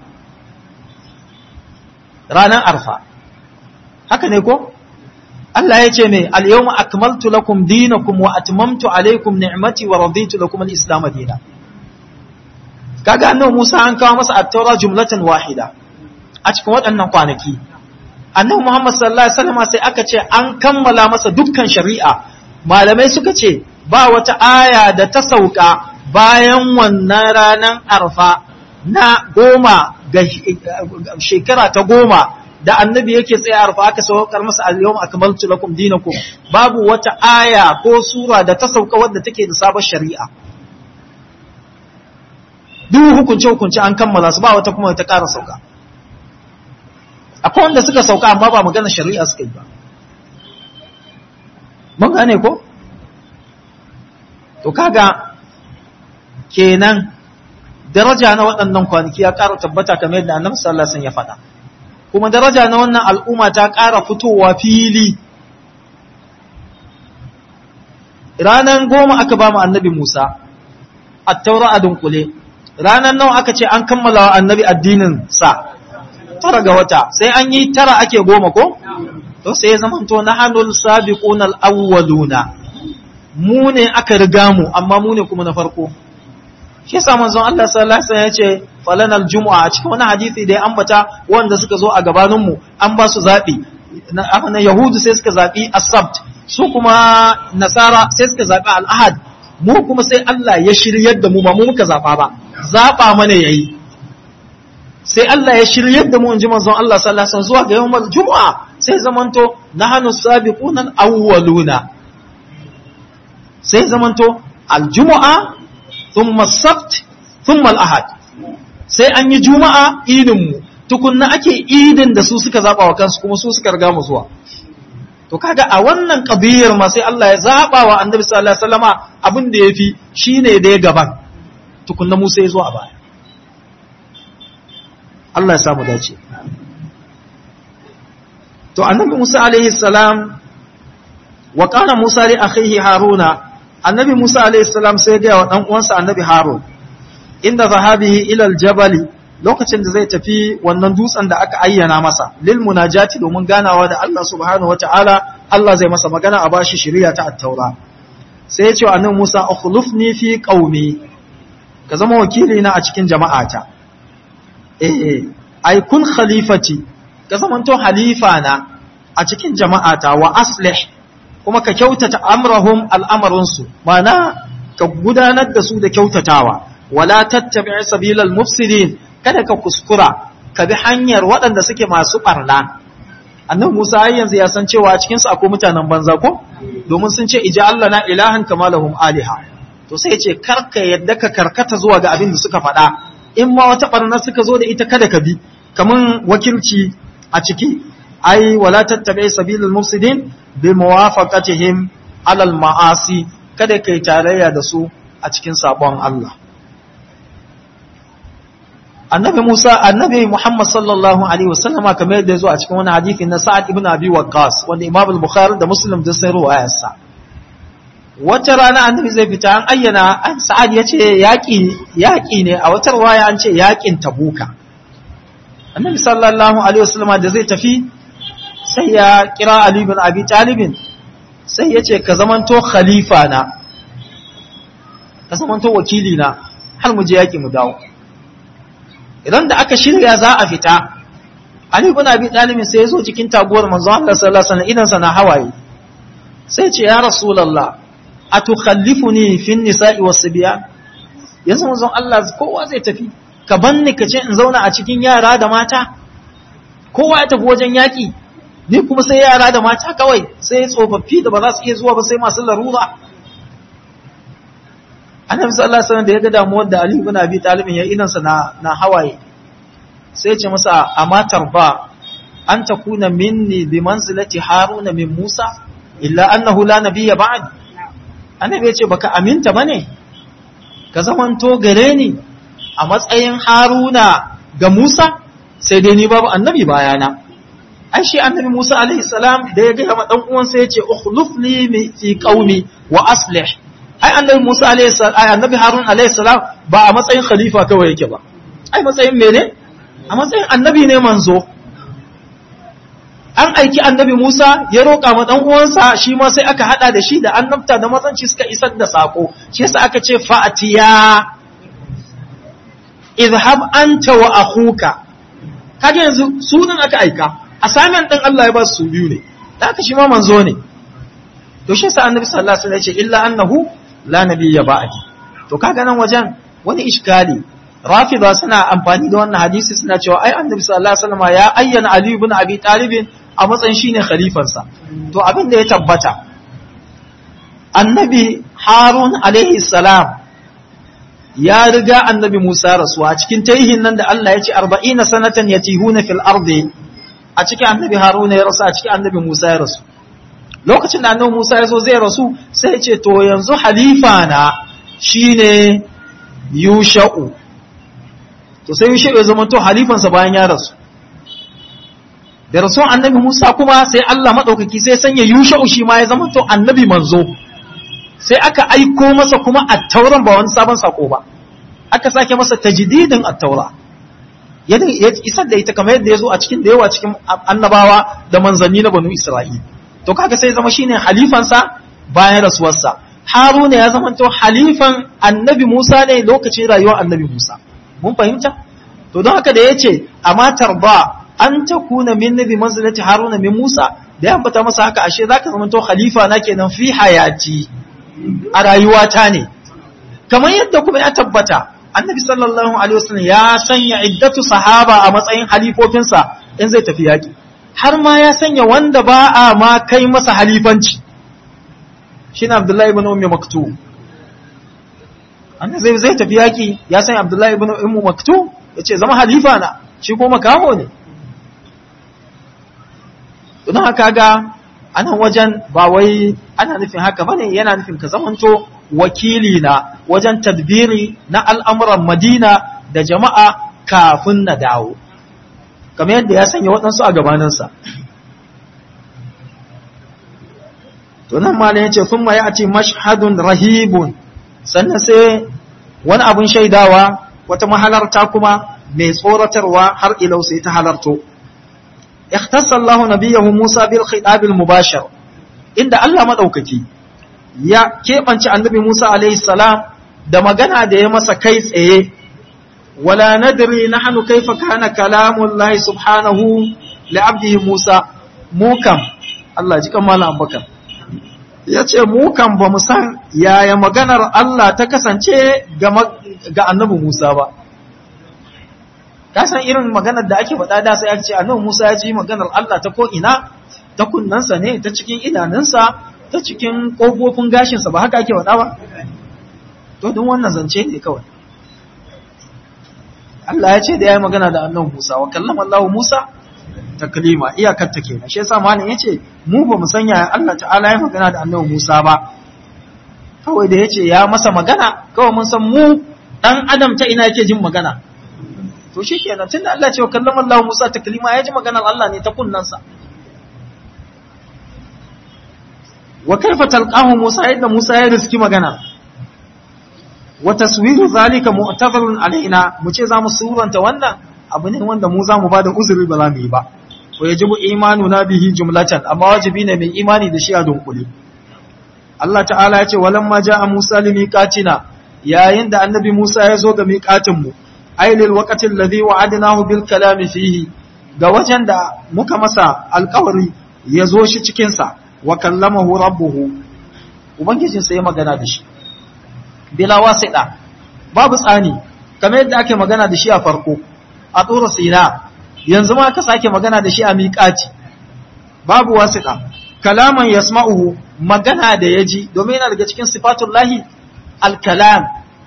ranar arfa haka ne ko? Allah ya ce mai al-yawma akmaltu lakum dinakum wa atmamtu alaikum ni'mati wa raditu lakum al-islam dina kaga annabi Musa an kawo masa at-taura jumlatan wahida a cikin waɗannan kwanaki annabi Muhammad sallallahu alaihi wasallam sai aka ce an kammala masa dukkan shari'a malamai suka ce ba wata aya da ta sauka bayan wannan ranar arfa na goma ga shekara ta goma da annabi yake tsaye arfa aka saukar masa al-yawma akmaltu lakum dinakum babu wata aya ko sura da ta sauka wadda take da sabon shari'a duk hukunce hukunce an kammala su ba wata kuma ta ƙara sauka akwai wanda suka sauka amma ba magana shari'a suka yi ba mun gane ko to kaga kenan daraja na waɗannan kwanaki ya ƙara tabbata kamar yadda annabi sallallahu alaihi wasallam ya faɗa kuma daraja na wannan al'umma ta ƙara fitowa fili ranan goma aka ba mu annabi Musa at-taura a dunkule ranan nawa aka ce an kammala wa annabi addinin sa tara ga wata sai an yi tara ake goma ko to sai ya zama to nahanul sabiquna al-awwaluna mu ne aka riga mu amma mu ne kuma na farko shi yasa manzon Allah sallallahu alaihi wasallam ya ce falanal jumu'a a cikin wani hadisi da ya ambata wanda suka zo a gabanin mu an ba su zabi na yahudu sai suka zabi as-sabt su kuma nasara sai suka zabi al-ahad mu kuma sai Allah ya shiryar da mu ba mu muka zaba ba zaba mana yayi sai Allah ya shiryar da mu inji manzon Allah sallallahu alaihi wasallam zuwa ga yawmal jumu'a sai zamanto nahnu sabiquna al-awwaluna sai zamanto al-jumu'a thumma as-sabt thumma al-ahad sai an yi juma'a idin mu tukunna ake idin da su suka zaba wa kansu kuma su suka riga mu zuwa to kaga a wannan qadiyar ma sai Allah ya zaba wa annabi sallallahu alaihi wasallama abin da yafi shine da ya gaban tukunna mu sai zuwa baya Allah ya samu dace to annabi Musa alaihi salam wa kana Musa li akhihi Haruna annabi Musa alaihi salam sai ga wa dan uwansa annabi Harun inda zahabihi ila aljabal lokacin da zai tafi wannan dutsen da aka ayyana masa lil munajati domin ganawa da Allah subhanahu wataala Allah zai masa magana a bashi shari'a ta at-taura sai ya ce wa annabi Musa ukhlifni fi qaumi ka zama wakili na a cikin jama'ata eh ai kun khalifati ka zamanto halifa na a cikin jama'ata wa aslih kuma ka kyautata amrahum al'amarinsu mana ka gudanar da su da kyautatawa wala tattabi sabilal mufsidin kada ka kuskura ka bi hanyar waɗanda suke masu ɓarna annabi Musa har yanzu ya san cewa a cikin su akwai mutanen banza ko domin sun ce ija Allah na ilahan kama lahum aliha to sai ya ce karka yadda ka karkata zuwa ga abin da suka faɗa in ma wata barna suka zo da ita kada ka bi kaman wakilci a ciki ai wala tattabi sabilul mufsidin bi muwafaqatihim alal ma'asi kada kai tarayya da su a cikin sabon Allah annabi Musa annabi Muhammad sallallahu alaihi wasallama kamar yadda yazo a cikin wani hadisi na Sa'ad ibn Abi Waqqas wanda Imam al-Bukhari da Muslim da sai ruwayar sa wata rana annabi zai fita an ayyana an Sa'ad yace yaki yaki ne a wata riwaya an ce yakin Tabuka annabi sallallahu alaihi wasallama da zai tafi sai ya kira Ali ibn Abi Talib sai yace ka zamanto khalifa na ka zamanto wakili na har mu je yaki mu dawo idan da aka shirya za a fita Ali ibn Abi Talib sai ya zo cikin taguwar manzo Allah sallallahu alaihi wasallam idan sana hawaye sai ce ya rasulullah atukhallifuni fi nisa'i was-sibyan yanzu manzo Allah kowa zai tafi ka banni ka ce in zauna a cikin yara da mata kowa ya tafi wajen yaki ni kuma sai yara da mata kawai sai tsofaffi da ba za su iya zuwa ba sai masu larura annabi sallallahu alaihi wasallam da ya ga damuwar da Ali ibn Abi Talib ya idan sa na na hawaye sai ya ce masa amatar ba an takuna minni bi manzilati Haruna min Musa illa annahu la nabiyya ba'd annabi ya ce baka aminta bane ka zamanto gare ni a matsayin Haruna ga Musa sai dai ni babu annabi bayana ai shi annabi Musa alaihi salam da ya ga ma dan uwansa ya ce ukhluf li fi qaumi wa aslih ai annabi Musa alayhi salam ai annabi Harun alayhi salam ba a matsayin khalifa kawai yake ba ai matsayin mene a matsayin annabi ne manzo an aiki annabi Musa ya roƙa ma dan uwansa shi ma sai aka hada da shi da annabta da matsanci suka isar da sako shi yasa aka ce fa'atiya idhhab anta wa akhuka kage yanzu sunan aka aika assignment din Allah ya ba su biyu ne da aka shi ma manzo ne to shi yasa annabi sallallahu alaihi wasallam ya ce illa annahu la nabiyya ba'di to kaga nan wajen wani iskali rafida suna amfani da wannan hadisi suna cewa ai annabi sallallahu alaihi wasallam ya ayyana ali ibn abi talib a matsayin shine khalifansa to abin da ya tabbata annabi harun alaihi salam ya riga annabi musa rasuwa cikin tarihin nan da Allah ya ce 40 sanatan yatihuna fil ardi a cikin annabi harun ya rasu a cikin annabi musa ya rasu lokacin da annabi Musa ya zo zai rasu sai ya ce to yanzu halifa na shine Yusha'u to sai Yusha'u ya zama to halifansa bayan ya rasu da rasu annabi Musa kuma sai Allah madaukaki sai sanya Yusha'u shi ma ya zama to annabi manzo sai aka aiko masa kuma at-tauran ba wani sabon sako ba aka sake masa tajdidin at-taura ya isar da ita kamar yadda ya zo a cikin da yawa cikin annabawa da manzanni na banu Isra'ila to kaga sai zama shine halifansa bayan rasuwarsa haruna ya zama to halifan annabi musa ne lokacin rayuwar annabi musa mun fahimta to don haka da yace amma tarba an takuna min nabi manzilati haruna min musa da ya fata masa haka ashe zaka zama to khalifa na kenan fi hayati a rayuwata ne kamar yadda kuma ya tabbata annabi sallallahu alaihi wasallam ya sanya iddatu sahaba a matsayin halifofinsa in zai tafi yaki har ma ya sanya wanda ba a ma kai masa halifanci shi na abdullahi ibn ummi maktu annan zai zai tafi yaki ya sanya abdullahi ibn ummi maktu ya ce zama halifa na shi ko makaho ne don haka ga anan wajen ba wai ana nufin haka bane yana nufin ka zamanto wakili na wajen tadbiri na al'amuran madina da jama'a kafin na dawo kamar yadda ya sanya waɗansu a gabaninsa. To nan ma ya ce, "Sun ma ya ce mashhadun rahibun, sannan sai wani abin shaidawa wata mahalarta kuma mai tsoratarwa har ilau sai ta halarto." Ikhtas Allah nabiyahu Musa bil khitabil mubashir inda Allah maɗaukaki ya keɓance annabi Musa alaihi salam da magana da ya masa kai tsaye ولا ندري نحن كيف كان كلام الله سبحانه لعبده موسى موكم الله ji kamala abubakar ya ce mu kan ba mu san yaya maganar Allah ta kasance ga annabi Musa ba ka san irin maganar da ake faɗa da sai ake ce annabi Musa ya ji maganar Allah ta ko ina ta kunnansa ne ta cikin idanunsa ta cikin kofofin gashinsa ba haka ake faɗa ba to don wannan zance ne kawai Allah ya ce da ya yi magana da annabi Musa wa kallama Allah Musa taklima iyakar ta kenan shi yasa malam yace mu ba mu sanya Allah ta'ala ya magana da annabi Musa ba kawai da yace ya masa magana kawai mun san mu dan adam ta ina yake jin magana to shikenan tunda Allah ce wa kallama Allah Musa taklima ya ji maganar Allah ne ta kunnansa wa kaifa talqahu Musa yadda Musa ya riski magana wa taswiru zalika mu'tazarun alaina mu ce zamu suranta wannan abu ne wanda mu zamu bada uzuri ba za mu yi ba wa yajibu imanuna bihi jumlatan amma wajibi ne mai imani da shi a dunkule Allah ta'ala ya ce walamma ja'a Musa limiqatina yayin da annabi Musa ya zo ga miqatin mu ailil waqtil ladhi wa'adnahu bil kalami fihi ga wajen da muka masa alƙawari ya zo shi cikin sa wa kallamahu rabbuhu ubangijinsa ya magana da shi bila wasiɗa babu tsani kamar yadda ake magana da shi a farko a tsoro sina yanzu ma ka sake magana da shi a miƙaci babu wasiɗa kalaman yasma'uhu magana da ya ji domin yana daga cikin sifatun lahi alkalam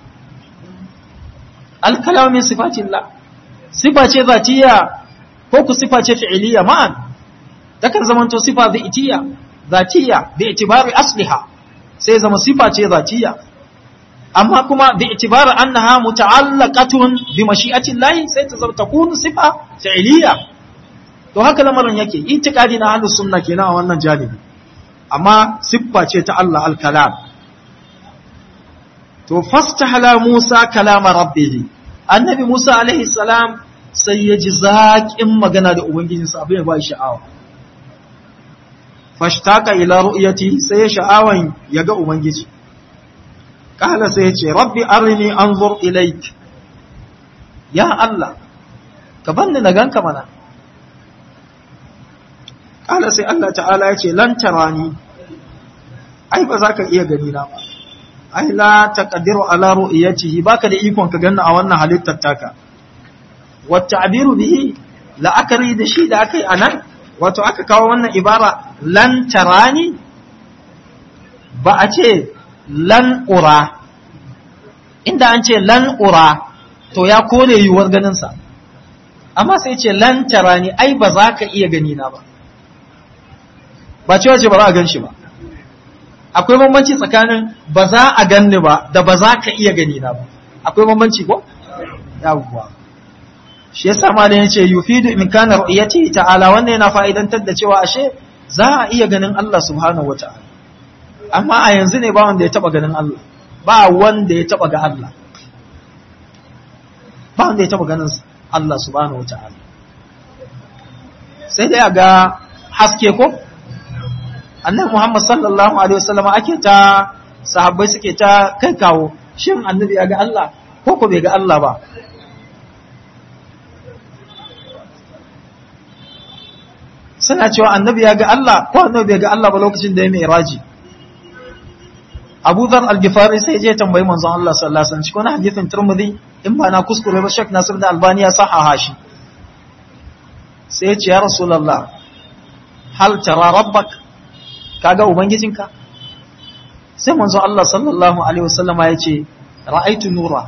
alkalam min sifatin la sifa ce zatiya ko ku sifa ce fi'iliya ma'an takan zamanto sifa zatiya zatiya bi itibari asliha sai zama sifa ce zatiya amma kuma bi itibari annaha muta'allaqatun bi mashi'ati Allah sai ta zama takunu sifa fi'liya to haka lamarin yake itikadi na ahlus sunna kenan a wannan janibi amma siffa ce ta Allah al-kalam to fastahala Musa kalama rabbih annabi Musa alaihi salam sai ya ji zaƙin magana da ubangijinsa abin ya ba shi sha'awa fashtaka ila ru'yati sai ya sha'awan ya ga ubangiji kala sai ya ce rabbi arini anzur ilaik ya Allah ka banni na ganka mana kala sai Allah ta'ala ya ce lan tarani ai ba za ka iya gani na ba ai la taqdiru ala ru'yatihi baka da ikon ka ganna a wannan halittar taka wa ta'biru bihi la'akari da shi da akai anan wato aka kawo wannan ibara lan tarani ba a ce lan ura inda an ce lan ura to ya kore yiwuwar ganinsa amma sai ce lan tarani ai ba za ka iya gani na ba ba cewa ce ba za a gan shi ba akwai bambanci tsakanin ba za a ganni ba da ba za ka iya gani na ba akwai bambanci ko yawwa shi yasa malam yace yufidu imkana ru'yati ta'ala wannan yana fa'idantar da cewa ashe za a iya ganin Allah subhanahu wata'ala amma a yanzu ne ba wanda ya taba ganin Allah ba wanda ya taba ga Allah ba wanda ya taba ganin Allah subhanahu wata'ala sai dai ga haske ko annabi Muhammad sallallahu alaihi wasallam ake ta sahabbai suke ta kai kawo shin annabi ya ga Allah ko ko bai ga Allah ba suna cewa annabi ya ga Allah ko annabi bai ga Allah ba lokacin da ya mai raji Abu Dhar al-Ghifari sai je tambayi manzon Allah sallallahu alaihi wasallam cikin hadisin Tirmidhi in ba na kuskure ba Sheikh Nasir da Albani ya sahaha shi sai ya ce ya Rasulullah hal tara rabbak kaga ubangijinka sai manzon Allah sallallahu alaihi wasallam ya ce ra'aitu nura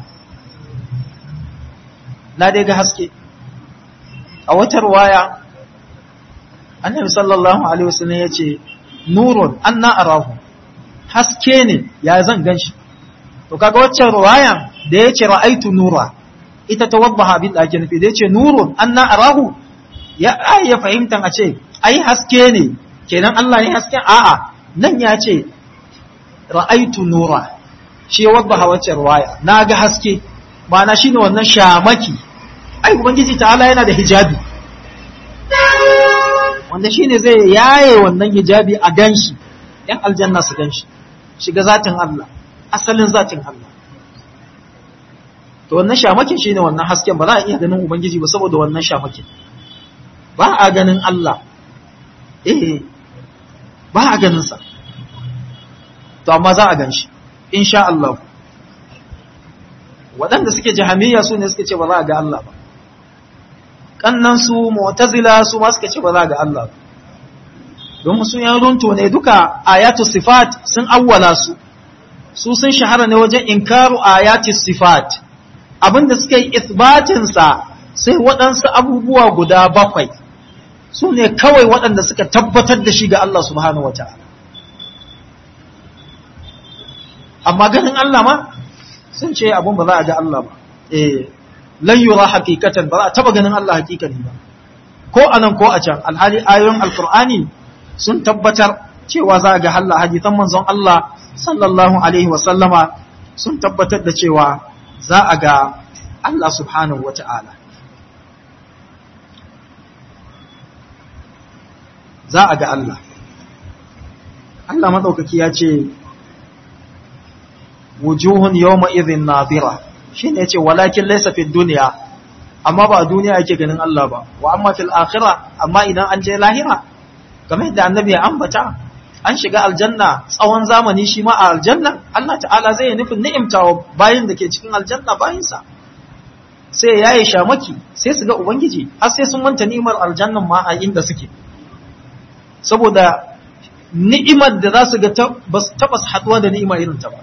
na dai ga haske a wata ruwaya annabi sallallahu alaihi wasallam ya ce nurun anna arahu haske ne ya zan ganshi to kaga waccan ruwaya da ya ce ra'aitu nura ita ta wadda abin da ake nufi da ya ce nurun anna arahu ya ya fahimtan a ce ai haske ne kenan Allah ne hasken a'a nan ya ce ra'aitu nura shi wadda waccan ruwaya na ga haske ma'ana shine wannan shamaki ai ubangiji ta'ala yana da hijabi wanda shine zai yaye wannan hijabi a ganshi yan aljanna su ganshi shiga zatin Allah asalin zatin Allah to wannan shamakin shine wannan hasken ba za a iya ganin ubangiji ba saboda wannan shamakin ba a ganin Allah eh ba a ganin sa to amma za a ganshi insha Allah waɗanda suke jahamiyya su ne suke ce ba za a ga Allah ba kannan su mu'tazila su ma suka ce ba za ga Allah don su yan runto ne duka ayatu sifat sun awwala su su sun shahara ne wajen inkaru ayati sifat abinda suka yi isbatin sa sai waɗansu abubuwa guda bakwai su ne kawai waɗanda suka tabbatar da shi ga Allah subhanahu wata'ala amma ganin Allah ma sun ce abun ba za a ga Allah ba eh lan yura hakikatan ba za a taba ganin Allah hakikani ba ko anan ko a can alhali ayoyin alqur'ani sun tabbatar cewa za a ga Allah hadisan manzon Allah sallallahu alaihi wa sallama sun tabbatar da cewa za a ga Allah subhanahu wata'ala za a ga Allah Allah madaukaki ya ce wujuhun yawma idhin nadira shine yace walakin laysa fid dunya amma ba a duniya yake ganin Allah ba wa amma fil akhirah amma idan an je lahira kamar yadda annabi ya ambata an shiga aljanna tsawon zamani shi ma a aljanna Allah ta'ala zai yi nufin ni'imtawa bayin da ke cikin aljanna bayinsa sai ya yi shamaki sai su ga ubangiji har sai sun manta ni'imar aljannan ma a inda suke saboda ni'imar da za su ga ba su taɓa haɗuwa da ni'ima irin ta ba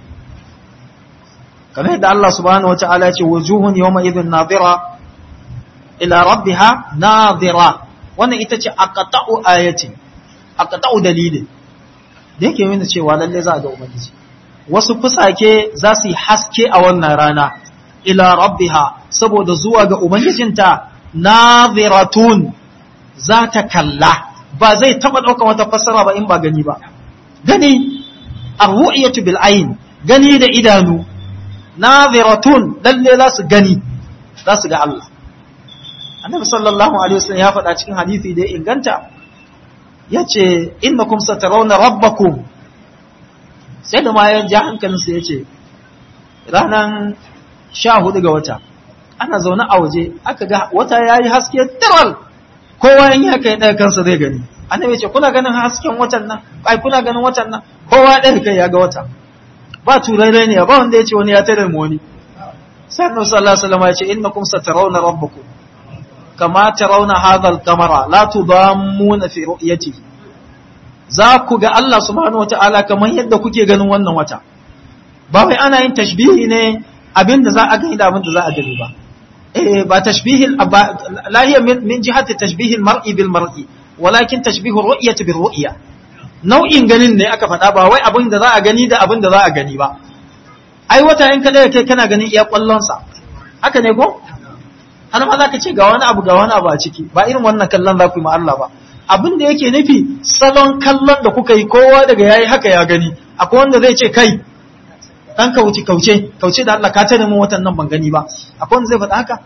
kamar yadda Allah subhanahu wata'ala ce wujuhun yawma idhin nadira ila rabbiha nadira wannan ita ce aqta'u ayati aqta'u dalilin da yake nuna cewa lalle za a ga ubangiji wasu fusake za su yi haske a wannan rana ila rabbiha saboda zuwa ga ubangijinta nadiratun za ta kalla ba zai taba dauka wata fassara ba in ba gani ba gani ar-ru'yatu bil ayn gani da idanu naziratun lalle za su gani za su ga Allah annabi sallallahu alaihi wasallam ya faɗa cikin hadisi da ya inganta yace innakum satarawna rabbakum sai da ma ya ja hankalin sa yace ranan 14 ga wata ana zaune a waje aka ga wata yayi haske tiral kowa in ya kai ɗaya kansa zai gani annabi yace kuna ganin hasken watan nan ai kuna ganin watan nan kowa ɗaya kai ya ga wata ba turai ne ba wanda ya ce wani ya tare mu wani sai annabi sallallahu alaihi wasallam ya ce innakum satarawna rabbakum kama tarawna hadha al-qamara la tudammuna fi ru'yatihi za ku ga Allah subhanahu wata'ala kamar yadda kuke ganin wannan wata ba wai ana yin tashbihi ne abinda za a gani da abinda za a gani ba eh ba tashbihi la hiya min jihati tashbihi al-mar'i bil mar'i walakin tashbihu ru'yati bil ru'ya nau'in ganin ne aka faɗa ba wai abin da za a gani da abin da za a gani ba ai wata in ka kai kana ganin iya kwallonsa haka ne ko har ma za ka ce ga wani abu ga wani abu a ciki ba irin wannan kallon za ku yi ma Allah ba abin da yake nufi salon kallon da kuka yi kowa daga yayi haka ya gani akwai wanda zai ce kai dan kauce kauce kauce da Allah ka tare mu watan nan ban gani ba akwai wanda zai faɗa haka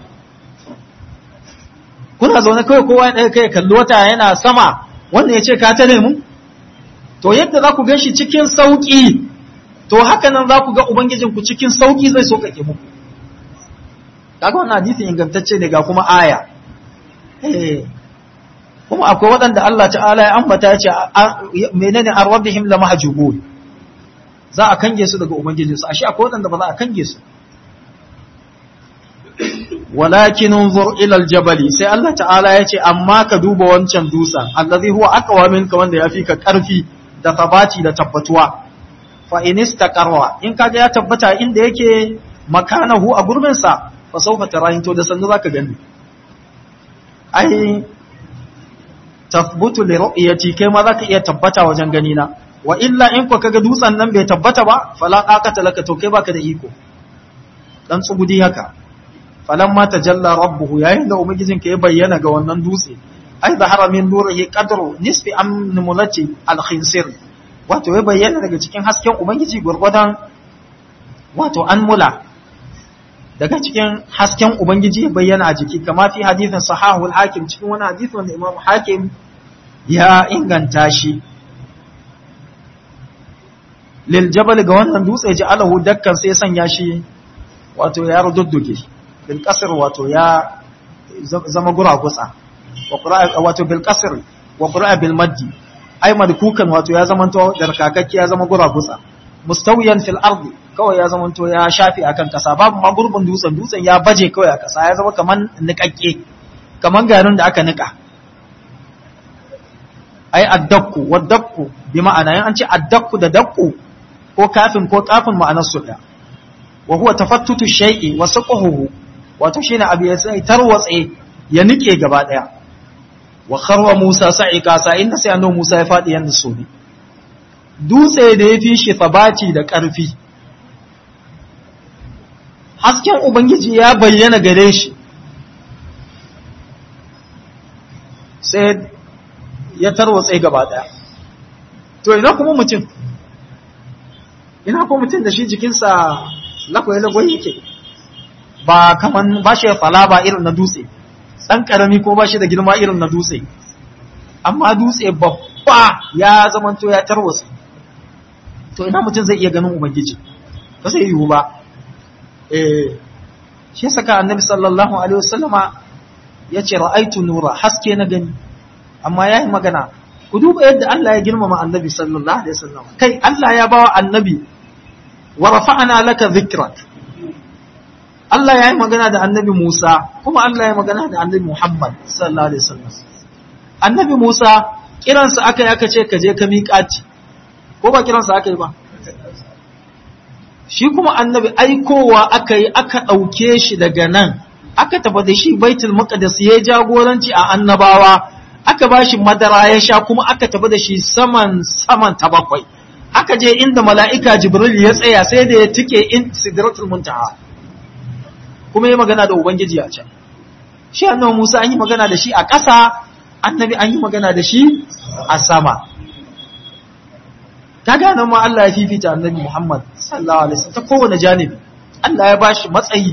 kuna zaune kawai kowa ya ɗaya kai kalli wata yana sama wanda ya ce ka tare mu to yadda za ku gan shi cikin sauƙi to haka nan za ku ga Ubangijinku cikin sauƙi zai sauƙaƙe muku kaga wannan hadisin ingantacce ne ga kuma aya kuma akwai waɗanda Allah ta'ala ya ambata ya ce menene an rabbihim la mahjubun za a kange su daga ubangijinsu ashe akwai waɗanda ba za a kange su walakin unzur ila aljabali sai Allah ta'ala ya ce amma ka duba wancan dutsen allazi huwa aqwa minka wanda yafi ka karfi da tabati da tabbatuwa fa in istaqarra in kaga ya tabbata inda yake makanahu a gurbin sa fa sawfa tarahin to da sannu zaka gani ai tathbutu li ru'yati kai ma zaka iya tabbata wajen gani na wa illa in ko kaga dutsen nan bai tabbata ba fala qaqata laka to kai baka da iko dan tsugudi haka falamma tajalla rabbuhu yayin da ubangijinka ya bayyana ga wannan dutse ai zahara min nurihi qadru nisfi amnulati al-khinsir wato ya bayyana daga cikin hasken ubangiji gurgudan wato anmula daga cikin hasken ubangiji ya bayyana a jiki kama fi hadithin sahahul hakim cikin wani hadisi wanda imam hakim ya inganta shi lil jabal ga wannan dutse ji alahu dakkan sai sanya shi wato ya rududduge bil qasr wato ya zama guragutsa wato bil qasr wa qura'a bil maddi ay madkukan wato ya zamanto darkakakke ya zama guragutsa mustawiyan fil ardi kawai ya zamanto ya shafi akan kasa babu ma gurbin dutsen dutsen ya baje kawai a kasa ya zama kaman nikakke kaman garin da aka nika ai addakku waddakku bi ma'ana yan an ce addakku da dakku ko kafin ko kafin ma'anar su da wa huwa tafattutu shay'i wa saqahu wato shine abu ya sai tarwatse ya nike gaba daya wa kharwa Musa sa'ika sa inda sai annabi Musa ya fadi yanda so ne dutse da ya fi shi sabati da ƙarfi hasken ubangiji ya bayyana gare shi sai ya tarwatse gaba daya to ina kuma mutum ina kuma mutum da shi jikinsa lakwai-lakwai yake ba kaman ba shi fala ba irin na dutse ɗan ƙarami ko ba shi da girma irin na dutse amma dutse babba ya zamanto ya tarwatse to ina mutum zai iya ganin ubangiji ba zai yiwu ba eh shi saka annabi sallallahu alaihi wasallama ya ce ra'aitu nura haske na gani amma ya yi magana ku duba yadda Allah ya girmama annabi sallallahu alaihi wasallam kai Allah ya bawa annabi wa rafa'ana laka dhikrak Allah ya yi magana da annabi Musa kuma Allah ya magana da annabi Muhammad sallallahu alaihi wasallam annabi Musa kiransa aka yi aka ce ka je ka miƙaci ko ba kiransa aka yi ba shi kuma annabi aikowa aka yi aka ɗauke shi daga nan aka tafi da shi baitul maqdis ya jagoranci a annabawa aka ba shi madara ya sha kuma aka tafi da shi saman saman ta bakwai aka je inda mala'ika jibril ya tsaya sai da ya tike in sidratul muntaha kuma ya magana da ubangiji a can shi annabi musa an yi magana da shi a ƙasa annabi an yi magana da shi a sama kaga nan ma Allah ya fifita annabi Muhammad sallallahu alaihi wasallam ta kowane janibi Allah ya bashi matsayi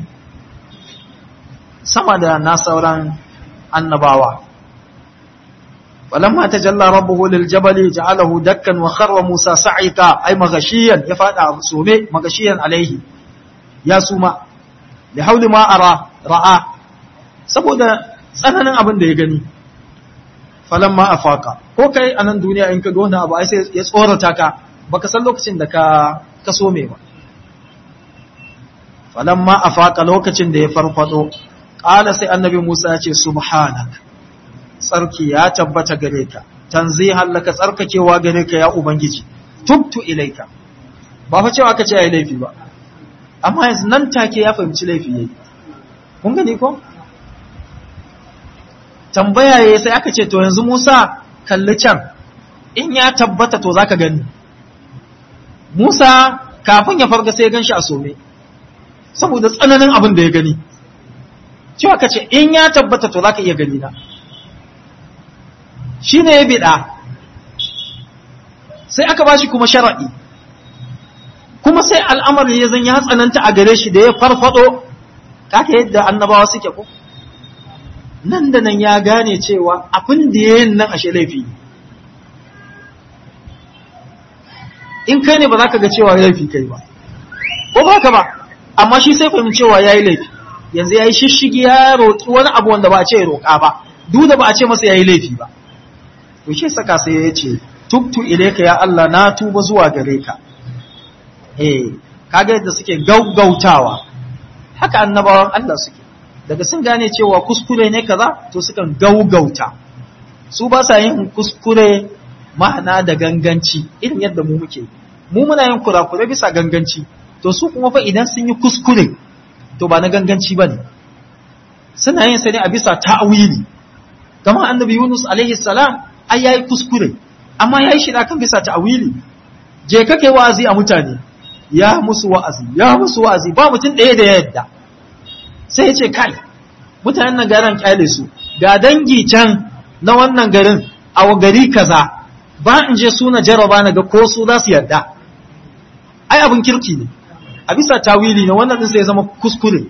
sama da na sauran annabawa walamma tajalla rabbuhu lil jabali ja'alahu dakkan wa kharra Musa sa'ika ay magashiyan ya fada sume magashiyan alaihi ya suma li hauli ma ara ra'a saboda tsananin abin da ya gani falamma afaka ko kai a nan duniya in ka ga wani abu ai sai ya tsorata ka baka san lokacin da ka ka so me ba falamma afaka lokacin da ya farfado qala sai annabi Musa ya ce subhanak tsarki ya tabbata gare ka tanzihan laka tsarkakewa gare ka ya ubangiji tubtu ilaika ba fa cewa aka ce yayi laifi ba amma yanzu nan take ya fahimci laifi yayi kun gani ko tambaya ya sai aka ce to yanzu Musa kalli can in ya tabbata to zaka gani Musa kafin ya farga sai ya ganshi a some saboda tsananin abin da ya gani cewa ka ce in ya tabbata to zaka iya gani na shine ya bida sai aka bashi kuma shar'i kuma sai al'amari ya zan ya tsananta a gare shi da ya farfado kaka yadda annabawa suke ko nan da nan ya gane cewa abin da ya yin nan ashe laifi in kai ne ba za ka ga cewa laifi kai ba ko ba ka ba amma shi sai fahimci cewa ya yi laifi yanzu ya yi shishigi ya roƙi wani abu wanda ba a ce roƙa ba duk da ba a ce masa ya yi laifi ba to shi saka sai ya ce tubtu ilaika ya Allah na tuba zuwa gare ka eh kaga yadda suke gaggautawa haka annabawan Allah suke daga sun gane cewa kuskure ne kaza to sukan gaugauta su ba sa yin kuskure ma'ana da ganganci irin yadda mu muke mu muna yin kurakure bisa ganganci to su kuma fa idan sun yi kuskure to ba na ganganci ba ne suna yin sa ne a bisa ta'awili kamar annabi Yunus alaihi salam ai yayi kuskure amma yayi shi kan bisa ta'awili je ka kai wa'azi a mutane ya musu wa'azi ya musu wa'azi ba mutum ɗaya da ya yadda sai ya ce kai mutanen nan garin kyale su ga dangi can na wannan garin a gari kaza ba in je suna jaraba na ga ko su za su yarda ai abin kirki ne a bisa tawili ne wannan din sai ya zama kuskure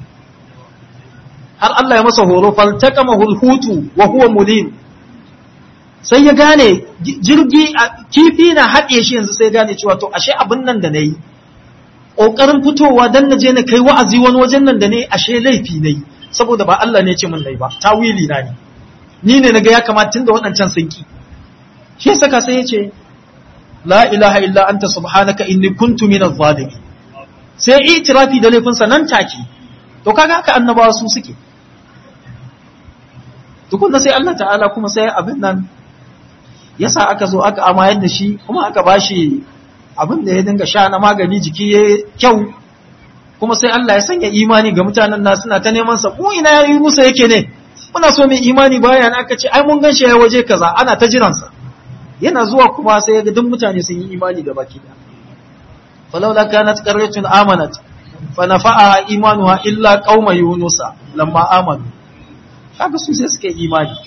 har Allah ya masa horo faltaqama hulhutu wa huwa mulim sai ya gane jirgi kifi na haɗe shi yanzu sai gane cewa to ashe abin nan da nayi ƙoƙarin fitowa dan na je na kai wa'azi wani wajen nan da ne ashe laifi nayi saboda ba Allah ne ce min nayi ba tawili na ne ni ne naga ya kamata tunda waɗancan sun ki shi saka sai ya ce la ilaha illa anta subhanaka inni kuntu minaz zalimin sai itirafi da laifinsa nan take to kaga haka annabawa su suke tukunna sai Allah ta'ala kuma sai abin nan yasa aka zo aka amayar da shi kuma aka bashi abin da ya dinga sha na magani jiki ya kyau kuma sai Allah ya sanya imani ga mutanen na suna ta neman sa mu ina yayi Musa yake ne muna so mai imani bayan aka ce ai mun ganshi ya waje kaza ana ta jiran sa yana zuwa kuma sai ga duk mutane sun yi imani da baki da falawla kanat qaryatun amanat fa nafa'aha imanuha illa qauma yunusa lamma amanu kaga su sai suka yi imani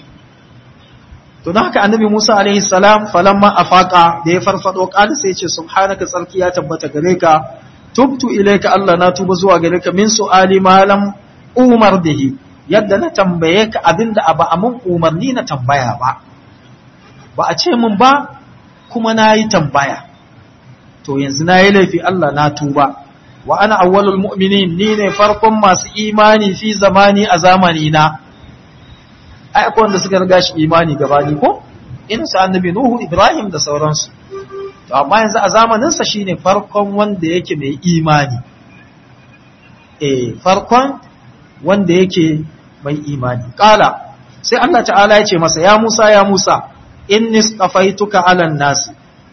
to don haka annabi Musa alaihi salam falamma afaqa da ya farfado kada sai ya ce subhanaka tsarki ya tabbata gare ka tubtu ilayka Allah na tuba zuwa gare ka min su'ali ma lam umar bihi yadda na tambaye ka abinda aba amun umarni na tambaya ba ba a ce mun ba kuma na yi tambaya to yanzu na yi laifi Allah na tuba wa ana awwalul mu'minin ni ne farkon masu imani fi zamani a zamani na ai akwai wanda suka riga shi imani gabani ko irin su annabi nuhu ibrahim da sauransu to amma yanzu a zamanin sa shine farkon wanda yake mai imani eh farkon wanda yake mai imani qala sai Allah ta'ala ya ce masa ya Musa ya Musa inni stafaituka alan nasi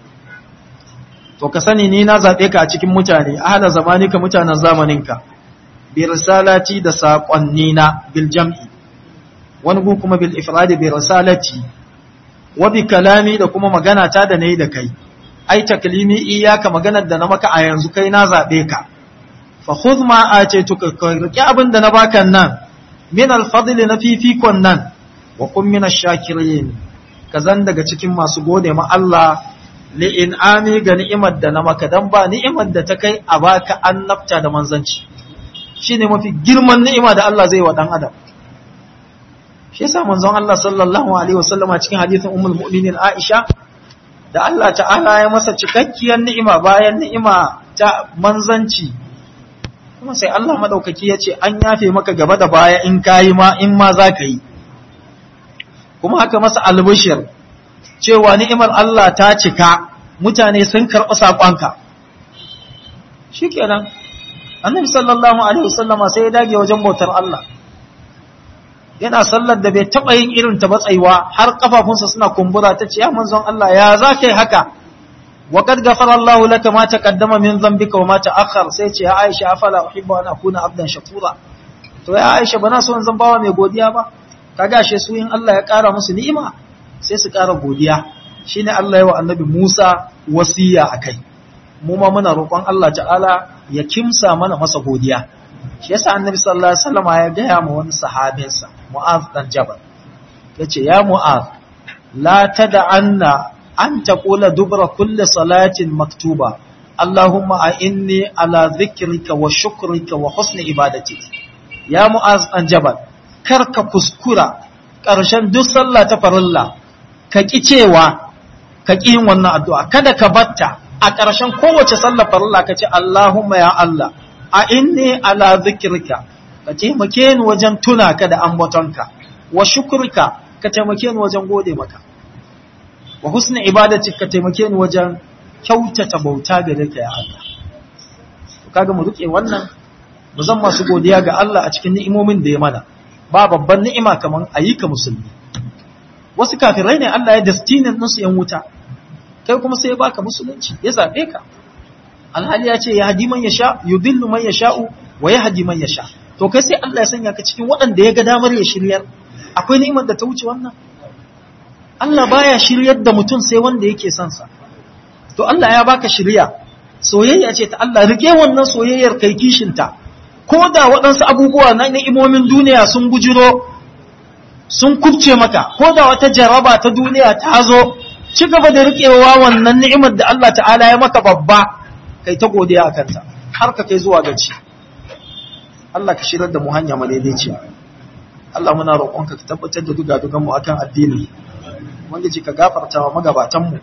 to ka sani ni na zabe ka a cikin mutane ahla zamanika mutanen zamaninka bi risalati da saƙonnina bil jam'i wani gu kuma bil ifradi bi risalati wa bi kalami da kuma magana ta da nayi da kai ai taklimi iyaka maganar da na maka a yanzu kai na zabe ka fa khudh ma atituka ka riki abin da na baka nan min al fadli na fifikon nan wa kun min ash-shakirin kazan daga cikin masu gode ma Allah li in'ami ga ni'imar da na maka dan ba ni'imar da ta kai a baka annabta da manzanci shine mafi girman ni'ima da Allah zai wa dan adam shi yasa manzon Allah sallallahu alaihi wasallam a cikin hadisin ummul mu'minin Aisha da Allah ta'ala ya masa cikakkiyar ni'ima bayan ni'ima ta manzanci kuma sai Allah madaukaki ya ce an yafe maka gaba da baya in kayi ma in ma za ka yi kuma haka masa albishir cewa ni'imar Allah ta cika mutane sun karɓi saƙonka shikenan annabi sallallahu alaihi wasallama sai ya dage wajen bautar Allah yana sallar da bai taɓa yin irin ta batsaiwa har kafafunsa suna kumbura ta ce ya manzon Allah ya za ka yi haka wa qad ghafara Allah laka ma taqaddama min dhanbika wa ma ta'akhkhar sai ce ya Aisha afala uhibbu an akuna abdan shakura to ya Aisha bana so in zan bawa mai godiya ba kaga she su in Allah ya ƙara musu ni'ima sai su ƙara godiya shine Allah ya wa annabi Musa wasiya akai mu ma muna roƙon Allah ta'ala ya kimsa mana masa godiya shi yasa annabi sallallahu alaihi wasallam ya gaya ma wani sahabinsa Mu'az dan Jabal yace ya Mu'az la tad'anna an taqula dubra kulli salatin maktuba Allahumma a'inni ala dhikrika wa shukrika wa husni ibadati ya Mu'az dan Jabal karka kuskura ƙarshen duk sallah ta farilla ka ki cewa ka ki yin wannan addu'a kada ka batta a ƙarshen kowace sallar farilla ka ce Allahumma ya Allah a inni ala zikirka ka taimake ni wajen tuna ka da ambatonka wa shukurka ka taimake ni wajen gode maka wa husni ibadati ka taimake ni wajen kyautata bauta gare ka ya Allah to kaga mu rike wannan mu zan masu godiya ga Allah a cikin ni'imomin da ya mana ba babban ni'ima kaman ayyuka musulmi wasu kafirai ne Allah ya destinin nasu yan wuta kai kuma sai ya baka musulunci ya zabe ka alhali ya ce ya hadi man yasha yudillu man yasha'u wa yahdi man yasha to kai sai Allah ya sanya ka cikin waɗanda ya ga damar ya shiryar akwai ni'imar da ta wuce wannan Allah baya shiryar da mutum sai wanda yake son sa to Allah ya baka shirya soyayya ce ta Allah rike wannan soyayyar kai kishinta ko da waɗansu abubuwa na ni'imomin duniya sun bujiro sun kubce maka ko da wata jaraba ta duniya ta zo ci gaba da riƙewa wannan ni'imar da Allah ta'ala ya maka babba kai ta godiya a kanta har ka kai zuwa gaci Allah ka shirar da mu hanya madaidaiciya Allah muna roƙonka ka tabbatar da duga mu akan addini ubangiji ka gafarta wa magabatan mu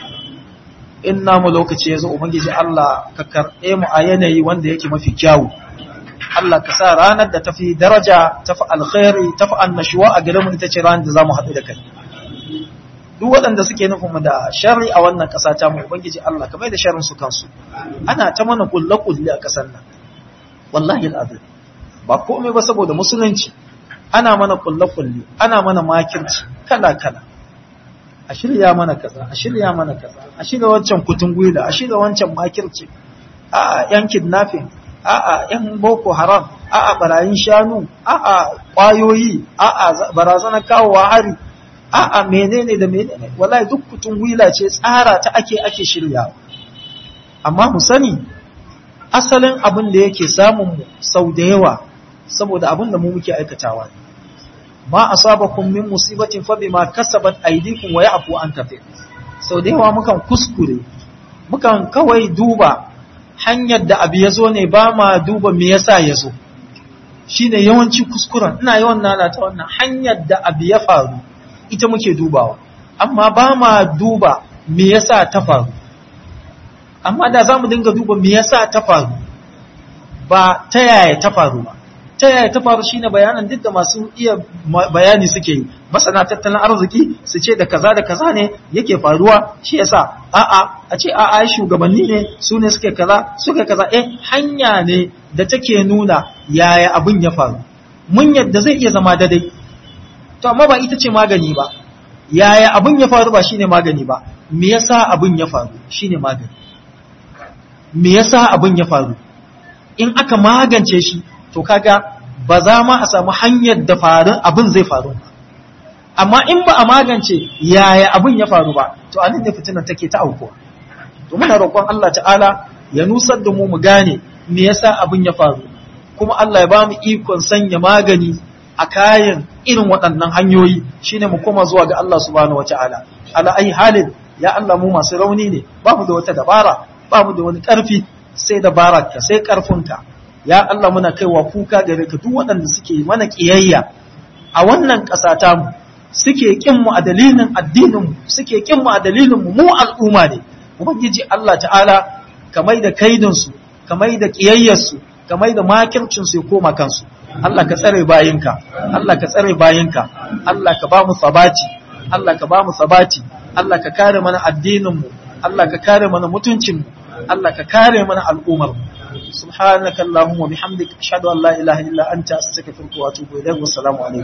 in namu lokaci ya zo ubangiji Allah ka karɓe mu a yanayi wanda yake mafi kyawu Allah ka sa ranar da tafi daraja tafi alkhairi tafi annashuwa a gare mu ita ce ranar da zamu haɗu da kai duk waɗanda suke nufin mu da sharri a wannan ƙasa ta mu ubangiji Allah ka mai da sharrin su kansu ana ta mana kulle kulle a ƙasar nan wallahi alazim ba komai ba saboda musulunci ana mana kulle-kulle ana mana makirci kala-kala a shirya mana kaza a shirya mana kaza a shirya wancan kutun gwila a shirya wancan makirci a yan kidnapping a a yan boko haram a a barayin shanu a a kwayoyi a a barazanar kawowa hari a a menene da menene wallahi duk kutun gwila ce tsara ta ake ake shiryawa amma mu sani asalin abin da yake samun mu sau da yawa saboda abin da mu muke aikatawa ne ma asabakum min musibatin fa bima kasabat aydikum wa ya'fu an kathir sau da yawa mukan kuskure mukan kawai duba hanyar da abu yazo ne ba ma duba me yasa yazo shine yawanci kuskuren ina yawan lalata wannan hanyar da abu ya faru ita muke dubawa amma ba ma duba me yasa ta faru amma da zamu dinga duba me yasa ta faru ba ta yaya ta faru ba ta yaya ta faru shine bayanan duk da masu iya bayani suke yi masana tattalin arziki su ce da kaza da kaza ne yake faruwa shi yasa a'a a ce a'a shugabanni ne su ne suke kaza suke kaza eh hanya ne da take nuna yaya abin ya faru mun yadda zai iya zama daidai to amma ba ita ce magani ba yaya abin ya faru ba shine magani ba me yasa abin ya faru shine magani me yasa abin ya faru in aka magance shi to kaga ba za ma a samu hanyar da farin abin zai faru amma in ba a magance yaya abin ya faru ba to anan ne fitinan take ta aukuwa to muna roƙon Allah ta'ala ya nusar da mu mu gane me yasa abin ya faru kuma Allah ya ba mu ikon sanya magani a kayan irin waɗannan hanyoyi shine mu koma zuwa ga Allah subhanahu wata'ala ala ai halin ya Allah mu masu rauni ne ba mu da wata dabara ba mu da wani ƙarfi sai dabararka sai ƙarfinka ya Allah muna kaiwa kuka gare ka duk waɗanda suke mana ƙiyayya a wannan ƙasa ta mu suke kin mu a dalilin addinin mu suke kin mu a dalilin mu mu al'umma ne ubangiji Allah ta'ala kamai da kaidin su kamai da ƙiyayyar su kamai da makircin su ya koma kansu Allah ka tsare bayinka Allah ka tsare bayinka Allah ka ba mu sabati Allah ka ba mu sabati Allah ka kare mana addinin mu Allah ka kare mana mutuncin mu Allah ka kare mana al'ummar mu subhanaka allahumma bihamdika ashhadu an la ilaha illa anta astaghfiruka wa atubu ilayk wa assalamu alaikum